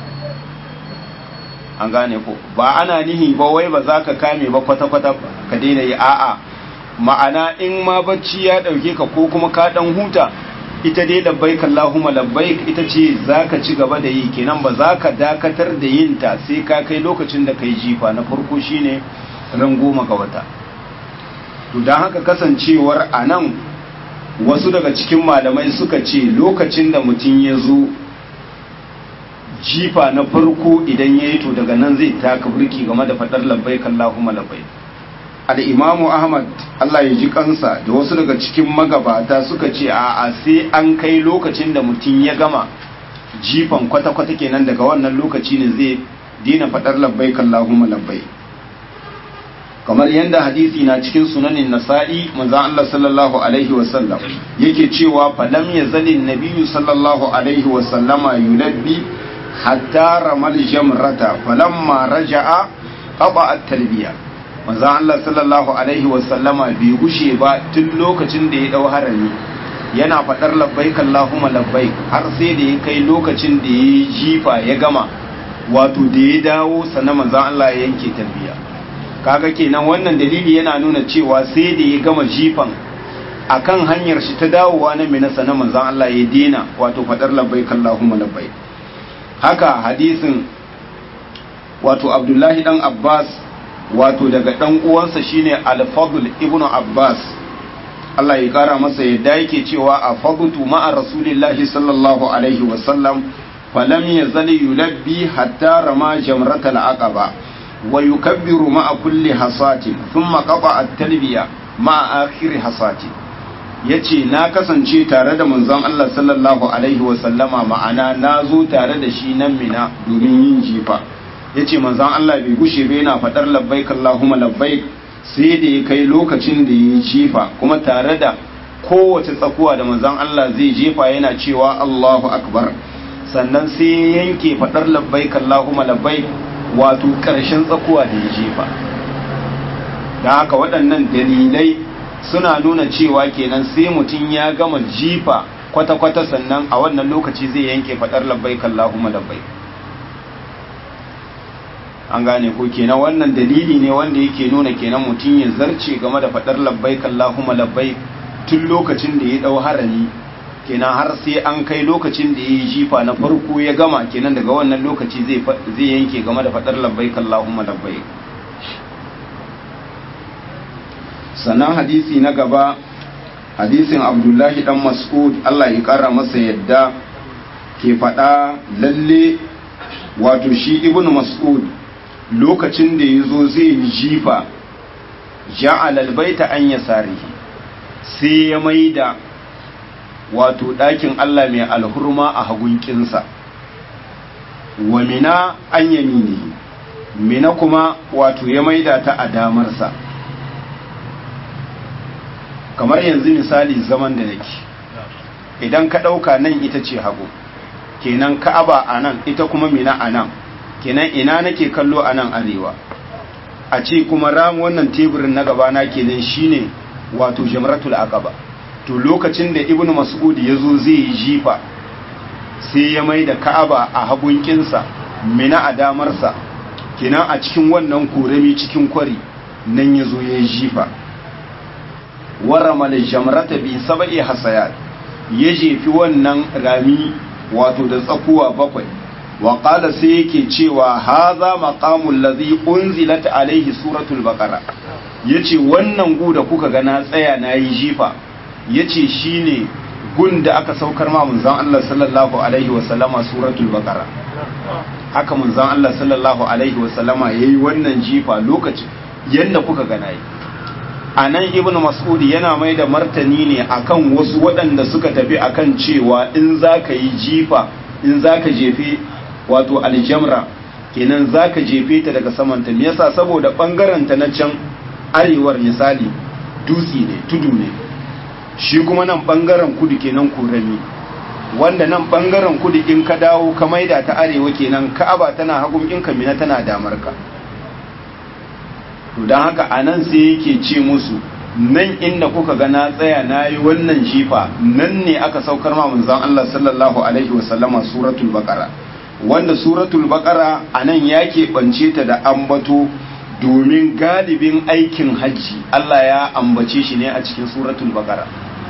an gane ko ba ana nihi ba wai ba za ka kame ba kwata-kwata ka daina yi a'a ma'ana in ma bacci ya ɗauke ka ko kuma ka ɗan huta ita dai labbaik Allahumma labbaik ita ce zaka ci gaba da yi kenan ba za ka dakatar da yin ta sai ka kai lokacin da kai jifa na farko shine ran goma ga wata to dan haka kasancewar anan wasu daga cikin malamai suka ce lokacin da mutum ya zo jifa na farko idan ya yi to daga nan zai taka burki game da faɗar labbaik Allahumma labbaik al'imamu ahmad Allah ya ji kansa da wasu daga cikin magabata suka ce a a sai an kai lokacin da mutum ya gama jifan kwata-kwata kenan daga wannan lokaci ne zai dina faɗar labbai kallahumma labbai kamar yadda hadisi na cikin sunanin nasa'i manzan Allah sallallahu alaihi wasallam yake cewa falam ya zalin nabiyu sallallahu alaihi wasallama yulabbi hatta ramal jamrata falamma raja'a qaba at-talbiya manzo Allah sallallahu alaihi wasallama bai gushe ba tun lokacin da ya dau harami yana fadar labbaik Allahumma labbaik har sai da ya kai lokacin da ya jifa ya gama wato da ya dawo sannan manzo Allah ya yanke tarbiya kaga kenan wannan dalili yana nuna cewa sai da ya gama jifan akan hanyar shi ta dawowa na mina sannan manzo Allah ya dena wato fadar labbaik Allahumma labbaik haka hadisin wato Abdullahi dan Abbas wato daga ɗan uwansa shine al-fadl ibnu abbas Allah ya kara masa yadda yake cewa a fagutu ma'a rasulillahi sallallahu alaihi wasallam falam yazal yulabbi hatta rama jamratal aqaba wa yukabbiru ma'a kulli hasatin thumma qaba at-talbiya ma'a akhir hasatin yace na kasance tare da manzon Allah sallallahu alaihi wasallama ma'ana na zo tare da shi nan mina domin yin jifa ya ce manzan Allah bai gushe bai yana faɗar labbaik Allahumma labbaik sai da ya kai lokacin da ya jefa kuma tare da kowace tsakuwa da manzan Allah zai jefa yana cewa Allahu akbar sannan sai ya yanke faɗar labbaik Allahumma labbaik wato ƙarshen tsakuwa da ya jefa da haka waɗannan dalilai suna nuna cewa kenan sai mutum ya gama jifa kwata-kwata sannan a wannan lokaci zai yanke faɗar labbaik Allahumma labbaik an gane ko kenan wannan dalili ne wanda yake nuna kenan mutum ya zarce game da faɗar labbaik Allahumma labbaik tun lokacin da ya dau harami kenan har sai an kai lokacin da ya yi jifa na farko ya gama kenan daga wannan lokaci zai zai yanke game da faɗar labbaik Allahumma labbaik sannan hadisi na gaba hadisin Abdullahi dan Mas'ud Allah ya kara masa yadda ke faɗa lalle wato shi ibnu Mas'ud lokacin da ya zo zai yi jifa ja'ala albayta an yasarihi sai ya maida wato ɗakin Allah mai alhurma a hagun kinsa wa mina an yaminihi mina kuma wato ya maida ta a damarsa kamar yanzu misali zaman da nake idan ka ɗauka nan ita ce hagu kenan ka'aba a nan ita kuma mina a nan kenan ina nake kallo a nan arewa a ce kuma ram wannan teburin na gabana kenan shine wato jamratul aqaba to lokacin da ibnu mas'ud ya zo zai yi jifa sai ya mai da ka'aba a hagun kinsa mina a damarsa kenan a cikin wannan korami cikin kwari nan ya zo ya yi jifa warama da jamrata bi saba'i hasayat ya jefi wannan rami wato da tsakuwa bakwai wa qala sai yake cewa haza maqamul ladhi unzilat alaihi suratul baqara yace wannan gu da kuka ga na tsaya nayi jifa yace shine gun da aka saukar ma manzon Allah sallallahu alaihi wa sallama suratul baqara haka manzon Allah sallallahu alaihi wa sallama yayi wannan jifa lokacin yanda kuka ga nayi a nan ibn mas'ud yana mai da martani ne akan wasu waɗanda suka tafi akan cewa in za ka yi jifa in za ka jefe wato aljamra kenan za ka jefe ta daga samanta me yasa saboda ɓangaranta na can arewar misali dutse ne tudu ne shi kuma nan ɓangaren kudu kenan kurami wanda nan ɓangaren kudu in ka dawo ka maida ta arewa kenan ka'aba tana hagun in mina tana damar ka to don haka a nan sai yake ce musu nan inda kuka ga na tsaya na yi wannan jifa nan ne aka saukar ma manzon Allah sallallahu alaihi wasallama suratul baqara wanda suratul baqara a nan ya keɓance ta da ambato domin galibin aikin hajji Allah ya ambace shi ne a cikin suratul baqara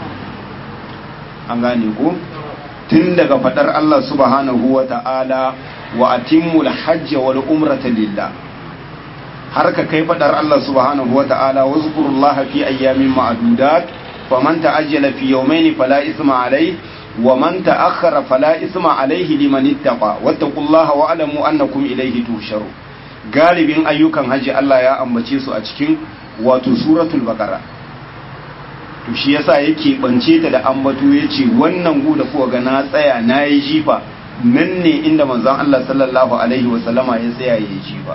an gane ko tun daga fadar Allah subhanahu wa ta'ala wa atimmul hajja wal umrata lillah har ka kai fadar Allah subhanahu wa ta'ala wa zukurullaha fi ayyamin ma'adudat faman ta'ajjala fi yawmayn fala isma alayhi wa man ta'akhkhara fala isma alayhi liman ittaqa wattaqullaha wa alamu annakum ilayhi tusharu galibin ayyukan haji Allah ya ambace su a cikin wato suratul baqara to shi yasa yake bance ta da ambato yace wannan gu da kuwa ga na tsaya nayi jifa nan ne inda manzon Allah sallallahu alaihi wa sallama ya tsaya yayi jifa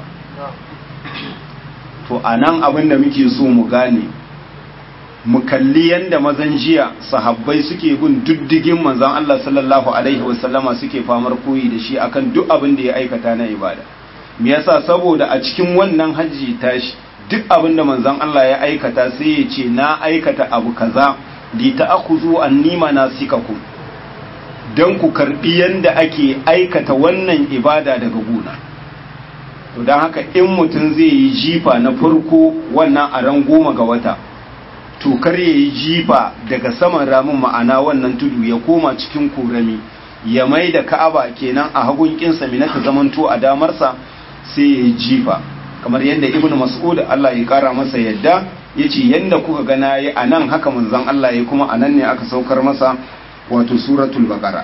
to a nan abin da muke so mu gane mu kalli yadda mazan jiya sahabbai suke bin diddigin manzan Allah sallallahu alaihi wasallama suke famar koyi da shi akan duk abin da ya aikata na ibada me yasa saboda a cikin wannan hajji tashi duk abin da manzan Allah ya aikata sai ya ce na aikata abu kaza li ta'khudhu anni manasikakum dan ku karbi yanda ake aikata wannan ibada daga gona to don haka in mutum zai yi jifa na farko wannan a ran goma ga wata to kar ya yi jifa daga saman ramin ma'ana wannan tudu ya koma cikin kurami ya mai da ka'aba kenan a hagun kinsa mina ta zamanto a damarsa sai ya yi jifa kamar yadda ibn mas'ud Allah ya kara masa yadda ya ce yadda kuka ga na yi a nan haka manzon Allah ya kuma a nan ne aka saukar masa wato suratul baqara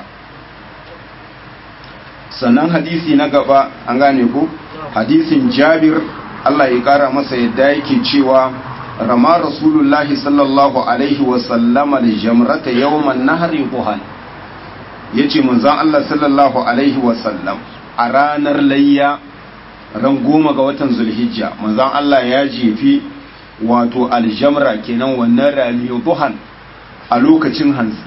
sannan hadisi na gaba an gane ku hadisin jabir Allah ya kara masa yadda yake cewa rama rasulullahi sallallahu alaihi wasallama da jamrata yawman nahari buhan ya ce manzan Allah sallallahu alaihi wasallam a ranar layya ran goma ga watan zulhijja manzan Allah ya jefi wato aljamra kenan wannan rami buhan a lokacin hantsi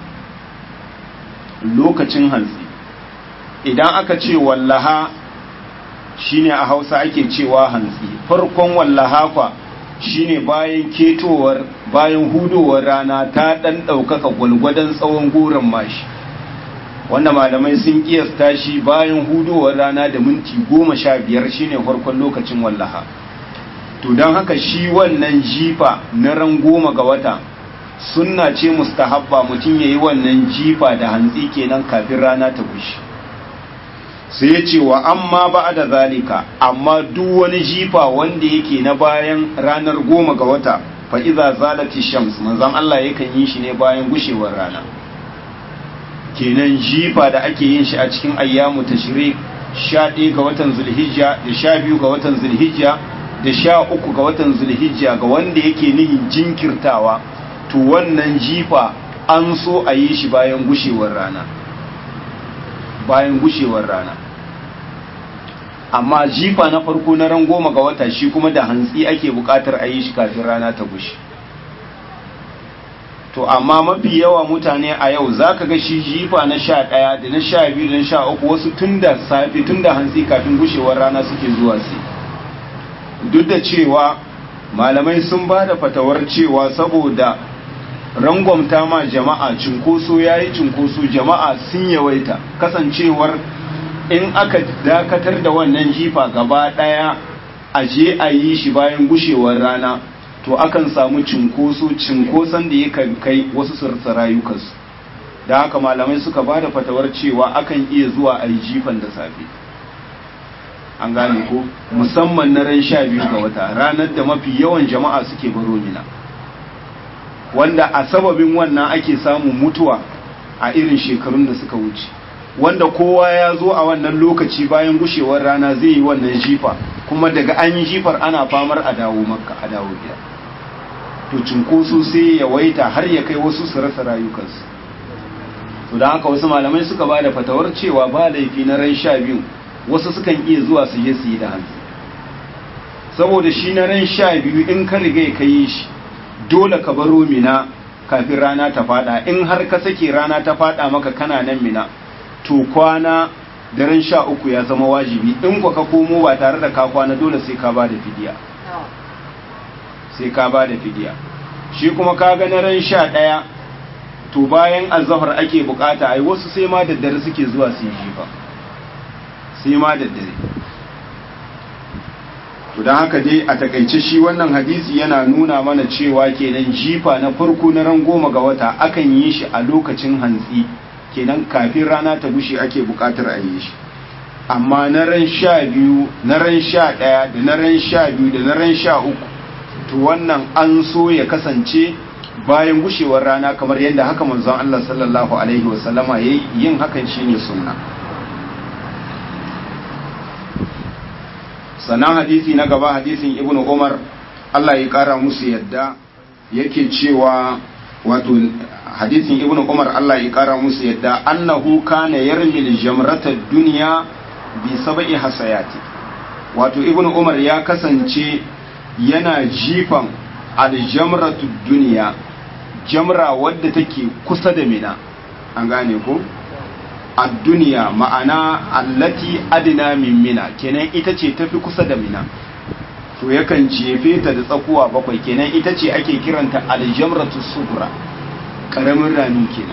lokacin hantsi idan aka ce wallaha shine a hausa ake cewa hantsi farkon wallaha kwa shine bayan ketowar bayan hudowar rana ta dan ɗaukaka gwalgwadon tsawon goron mashi wanda malamai sun kiyasta shi bayan hudowar rana da minti goma sha biyar shine farkon lokacin wallaha to don haka shi wannan jifa na ran goma ga wata sunna ce mustahabba mutum ya yi wannan jifa da hantsi kenan kafin rana ta gushi sai ya ce wa amma ba da zalika amma duk wani jifa wanda yake na bayan ranar goma ga wata fa iza zalati shams manzon Allah yakan yi shi ne bayan gushewar rana kenan jifa da ake yin shi a cikin ayyamu tashrik sha ɗaya ga watan zulhijja da sha biyu ga watan zulhijja da sha uku ga watan zulhijja ga wanda yake nihin jinkirtawa to wannan jifa an so a yi shi bayan gushewar rana bayan gushewar rana amma jifa na farko na ran goma ga wata shi kuma da hantsi ake bukatar a yi shi kafin rana ta gushe to amma mafi yawa mutane a yau za ka ga shi jifa na sha ɗaya da na sha biyu da na sha uku wasu tun da safe tun da hantsi kafin gushewar rana suke zuwa su duk da cewa malamai sun ba da fatawar cewa saboda rangwamta ma jama'a cinkoso ya yi cinkoso jama'a sun yawaita kasancewar in aka dakatar da wannan jifa gaba ɗaya a je a yi shi bayan gushewar rana to akan samu cinkoso cinkoson da yakan kai wasu su rayukansu da haka malamai suka ba da fatawar cewa akan iya zuwa a yi jifan da safe an gane ko musamman na ran sha biyu ga wata ranar da mafi yawan jama'a suke baro mina wanda a sababin wannan ake samun mutuwa a irin shekarun da suka wuce wanda kowa ya zo a wannan lokaci bayan gushewar rana zai yi wannan jifa kuma daga an yi jifar ana famar a dawo makka a dawo gida to cinkoso sai ya waita har ya kai wasu su rasa rayukansu to da haka wasu malamai suka ba da fatawar cewa ba laifi na ran sha biyu wasu sukan iya zuwa su je su yi da hannu saboda shi na ran sha biyu in ka riga ka yi shi dole ka baro mina kafin rana ta fada in har ka sake rana ta fada maka kana nan mina to kwana daren sha uku ya zama wajibi in ku ka komo ba tare da ka kwana dole sai ka ba da fidiya sai ka ba da fidiya shi kuma ka ga na ran sha ɗaya to bayan azahar ake bukata ai wasu sai ma da dare suke zuwa su yi jifa sai ma da dare to don haka dai a takaice shi wannan hadisi yana nuna mana cewa kenan jifa na farko na ran goma ga wata akan yi shi a lokacin hantsi kenan kafin rana ta gushe ake bukatar a yi shi amma na ran sha biyu na ran sha ɗaya da na ran sha biyu da na ran sha uku to wannan an so ya kasance bayan gushewar rana kamar yadda haka manzon Allah sallallahu alaihi wasallama yayi yin hakan shine sunna sannan hadisi na gaba hadisin ibn umar Allah ya kara musu yadda yake cewa wato hadisin ibn umar Allah ya kara musu yadda annahu kana yarmil jamrata dunya bi sab'i hasayati wato ibn umar ya kasance yana jifan aljamratu dunya jamra wadda take kusa da mina an gane ko a duniya ma'ana allati adina min mina kenan ita ce tafi kusa da mina to yakan jefe ta da tsakuwa bakwai kenan ita ce ake kiranta aljamratu subra karamin rami kenan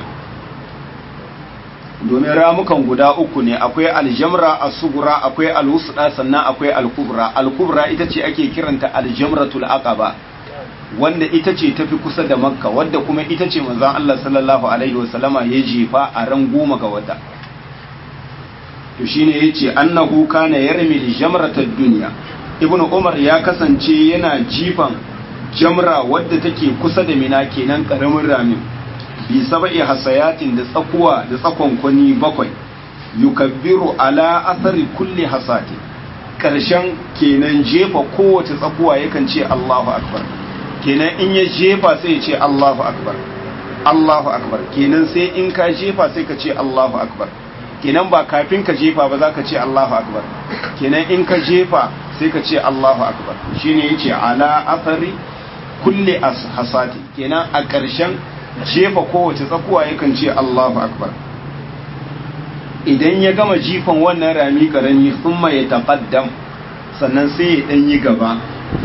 domin ramukan guda uku ne akwai aljamra as-sugura akwai al-wusda sannan akwai al-kubra al-kubra ita ce ake kiranta aljamratul aqaba wanda ita ce tafi kusa da makka wadda kuma ita ce manzon Allah sallallahu alaihi wasallama ya jefa a ran goma ga wata to shine yace annahu kana yarmi jamratad dunya ibnu umar ya kasance yana jifan jamra wadda take kusa da mina kenan karamin ramin bi sab'i hasayatin da tsakuwa da tsakon kwani bakwai yukabbiru ala athari kulli hasati karshen kenan jefa kowace tsakuwa yakan ce Allahu akbar kenan in ya jefa sai ya ce Allahu akbar Allahu akbar kenan sai in ka jefa sai ka ce Allahu akbar kenan ba kafin ka jefa ba za ka ce Allahu akbar kenan in ka jefa sai ka ce Allahu akbar shine yace ala athari kulli hasati kenan a ƙarshen jefa kowace tsakuwa yakan ce Allahu akbar idan ya gama jifan wannan rami karami thumma ya taqaddam sannan sai ya dan yi gaba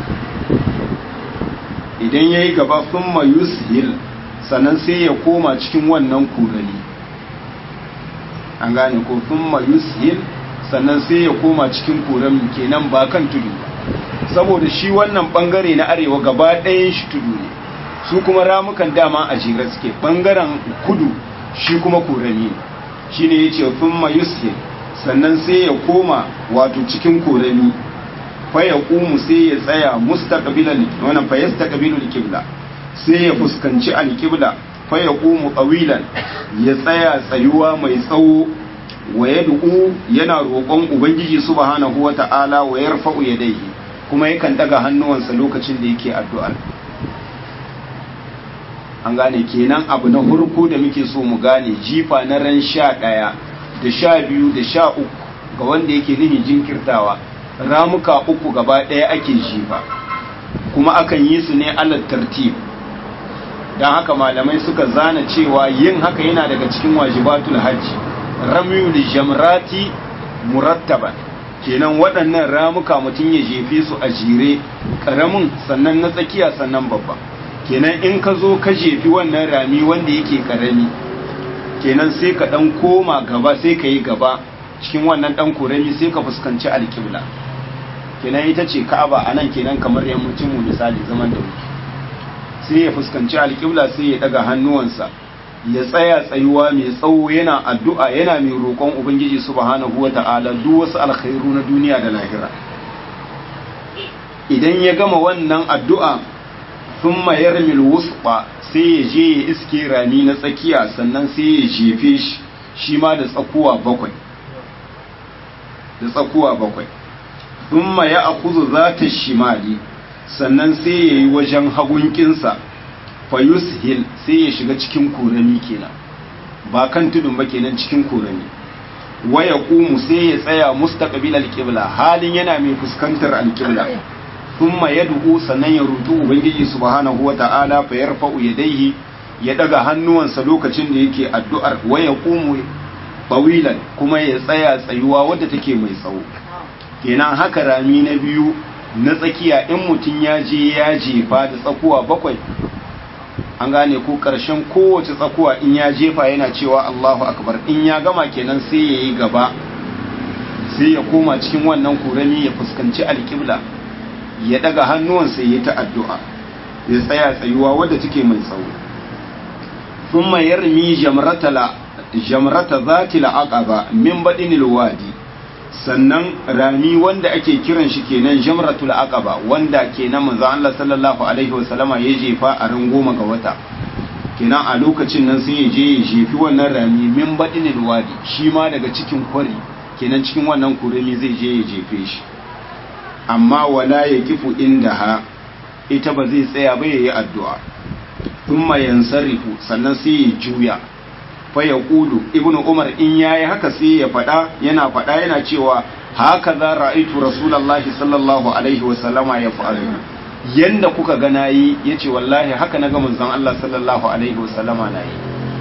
idan ya yi gaba thumma yushil sannan sai ya koma cikin wannan kurani an gane ko thumma yushil sannan sai ya koma cikin kurani kenan ba kan tudu saboda shi wannan bangare na arewa gaba ɗayan shi tudu ne su kuma ramukan dama a jira suke bangaren kudu shi kuma kurani shi ne ya ce thumma yushil sannan sai ya koma wato cikin kurani fa ya ƙumu sai ya tsaya mustaqbilan wannan fa yastaqbilu al-qibla sai ya fuskanci al-qibla fa ya ƙumu qawilan ya tsaya tsayuwa mai tsawo wa yad'u yana roƙon ubangiji subhanahu wata'ala wa yarfa'u yadayhi kuma yakan daga hannuwansa lokacin da yake addu'ar an gane kenan abu na hurku da muke so mu gane jifa na ran sha ɗaya da sha biyu da sha uku ga wanda yake nihin jinkirtawa ramuka uku gaba ɗaya ake jifa kuma akan yi su ne alal tartib don haka malamai suka zana cewa yin haka yana daga cikin wajibatul hajji ramyul jamrati murattaban kenan waɗannan ramuka mutum ya jefe su a jere ƙaramin sannan na tsakiya sannan babba kenan in ka zo ka jefi wannan rami wanda yake ƙarami kenan sai ka ɗan koma gaba sai ka yi gaba cikin wannan ɗan korami sai ka fuskanci alƙibla kenan ita ce ka'aba a nan kenan kamar yammacin mu misali zaman da muke sai ya fuskanci alƙibla sai ya ɗaga hannuwansa ya tsaya tsayuwa mai tsawo yana addu'a yana mai roƙon ubangiji subhanahu wa ta'ala duk wasu alkhairu na duniya da lahira idan ya gama wannan addu'a sun mayar wusɓa sai ya je ya iske rami na tsakiya sannan sai ya jefe shi shi ma da tsakuwa bakwai da tsakuwa bakwai thumma ya akuzu zata shimali sannan sai ya yi wajen hagunkinsa fa yushil sai ya shiga cikin korami kenan ba kan tudun ba kenan cikin korami waya qumu sai ya tsaya mustaqbil alqibla halin yana mai fuskantar alqibla thumma yad'u sannan ya rutu ubangiji subhanahu wata'ala fa yarfa'u yadayhi ya daga hannuwansa lokacin da yake addu'ar waya qumu tawilan kuma ya tsaya tsayuwa wadda take mai tsawo kenan haka rami na biyu na tsakiya in mutum ya je ya jefa da tsakuwa bakwai an gane ko ƙarshen kowace tsakuwa in ya jefa yana cewa Allahu akbar in ya gama kenan sai ya yi gaba sai ya koma cikin wannan kurami ya fuskanci alƙibla ya daga hannuwansa ya ta addu'a ya tsaya tsayuwa wadda take mai tsawo thumma yarmi jamratala jamrata zatil aqaba min badinil wadi sannan rami wanda ake kiran shi kenan jamratul aqaba wanda kenan manzo Allah sallallahu alaihi wasallama ya jefa a ran goma ga wata kenan a lokacin nan sai ya je ya jefi wannan rami min badinil wadi shi ma daga cikin kwari kenan cikin wannan kuremi zai je ya jefe shi amma wala ya kifu inda ha ita ba zai tsaya ba yayi addu'a thumma yansarifu sannan sai ya juya faya kulu ibnu umar in yayi haka sai ya faɗa yana faɗa yana cewa haka za ra'aitu rasulullahi sallallahu alaihi wa sallama ya fa'alu yanda kuka ga nayi yace wallahi haka naga manzon Allah sallallahu alaihi wa sallama nayi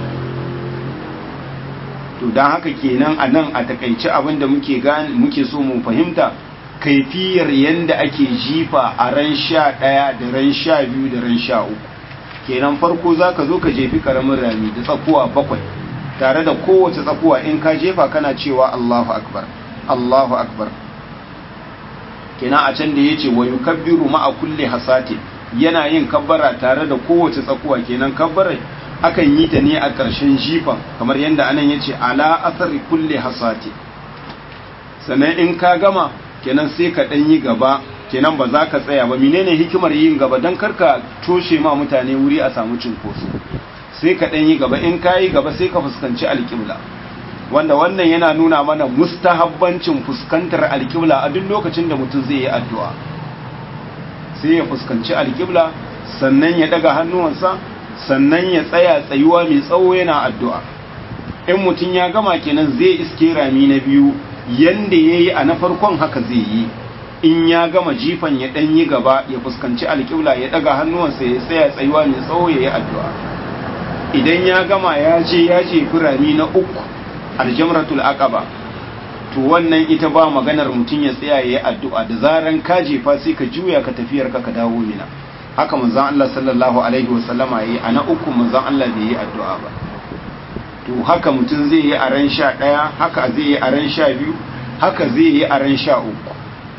to dan haka kenan anan a takaice abin da muke gane muke so mu fahimta kaifiyar yanda ake jifa a ran sha ɗaya da ran sha biyu da ran sha uku kenan farko zaka zo ka jefi karamin rami da tsakuwa bakwai tare da kowace tsakuwa in ka jefa kana cewa Allahu akbar Allahu akbar kina a can da yace wa yukabbiru ma'a kulli hasati yana yin kabbara tare da kowace tsakuwa kenan kabbarai akan yi ta ne a ƙarshen jifan kamar yadda anan yace ala athari kulli hasati sannan in ka gama kenan sai ka dan yi gaba kenan ba za ka tsaya ba menene hikimar yin gaba dan karka toshe ma mutane wuri a samu cinkoso sai ka ɗan yi gaba in ka yi gaba sai ka fuskanci alƙibla wanda wannan yana nuna mana mustahabbancin fuskantar alƙibla a duk lokacin da mutum zai yi addu'a sai ya fuskanci alƙibla sannan ya ɗaga hannuwansa sannan ya tsaya tsayuwa mai tsawo yana addu'a in mutum ya gama kenan zai iske rami na biyu yanda ya yi a na farkon haka zai yi in ya gama jifan ya ɗan yi gaba ya fuskanci alƙibla ya ɗaga hannuwansa ya tsaya tsayuwa mai tsawo ya yi addu'a idan ya gama ya je ya je firami na uku aljamratul aqaba to wannan ita ba maganar mutum ya tsaya yayi addu'a da zaran ka jefa sai ka juya ka tafiyar ka ka dawo mina haka manzon Allah sallallahu alaihi wasallama yayi ana uku manzon Allah bai yi addu'a ba to haka mutum zai yi a ran sha ɗaya haka zai yi a ran sha biyu haka zai yi a ran sha uku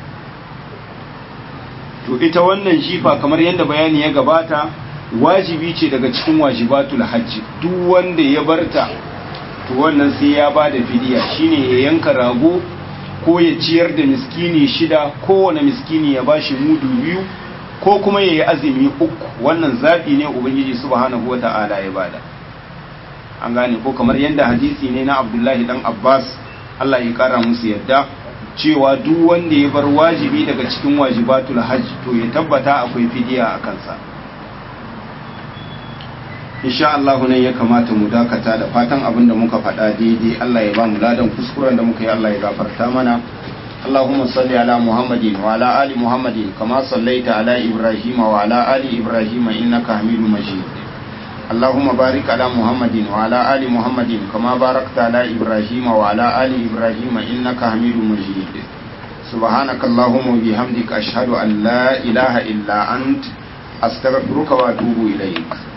to ita wannan jifa kamar yadda bayani ya gabata wajibi ce daga cikin wajibatul hajji duk wanda ya barta to wannan sai ya ba da fidiya shine ya yanka rago ko ya ciyar da miskini shida kowane miskini ya bashi mudu biyu ko kuma ya yi azumi uku wannan zaɓi ne ubangiji subhanahu wa ta'ala ya bada an gane ko kamar yadda hadisi ne na abdullahi dan abbas allah ya kara musu yadda cewa duk wanda ya bar wajibi daga cikin wajibatul hajj to ya tabbata akwai fidiya a kansa insha Allah nan ya kamata mu dakata da fatan abin da muka faɗa daidai Allah ya ba mu ladan kuskuren da muka yi Allah ya gafarta mana اللهم صل على محمد وعلى آل محمد كما صليت على إبراهيم وعلى آل إبراهيم إنك حميد مجيد اللهم بارك على محمد وعلى آل محمد كما باركت على إبراهيم وعلى آل إبراهيم إنك حميد مجيد سبحانك اللهم وبحمدك أشهد أن لا إله إلا أنت أستغفرك وأتوب إليك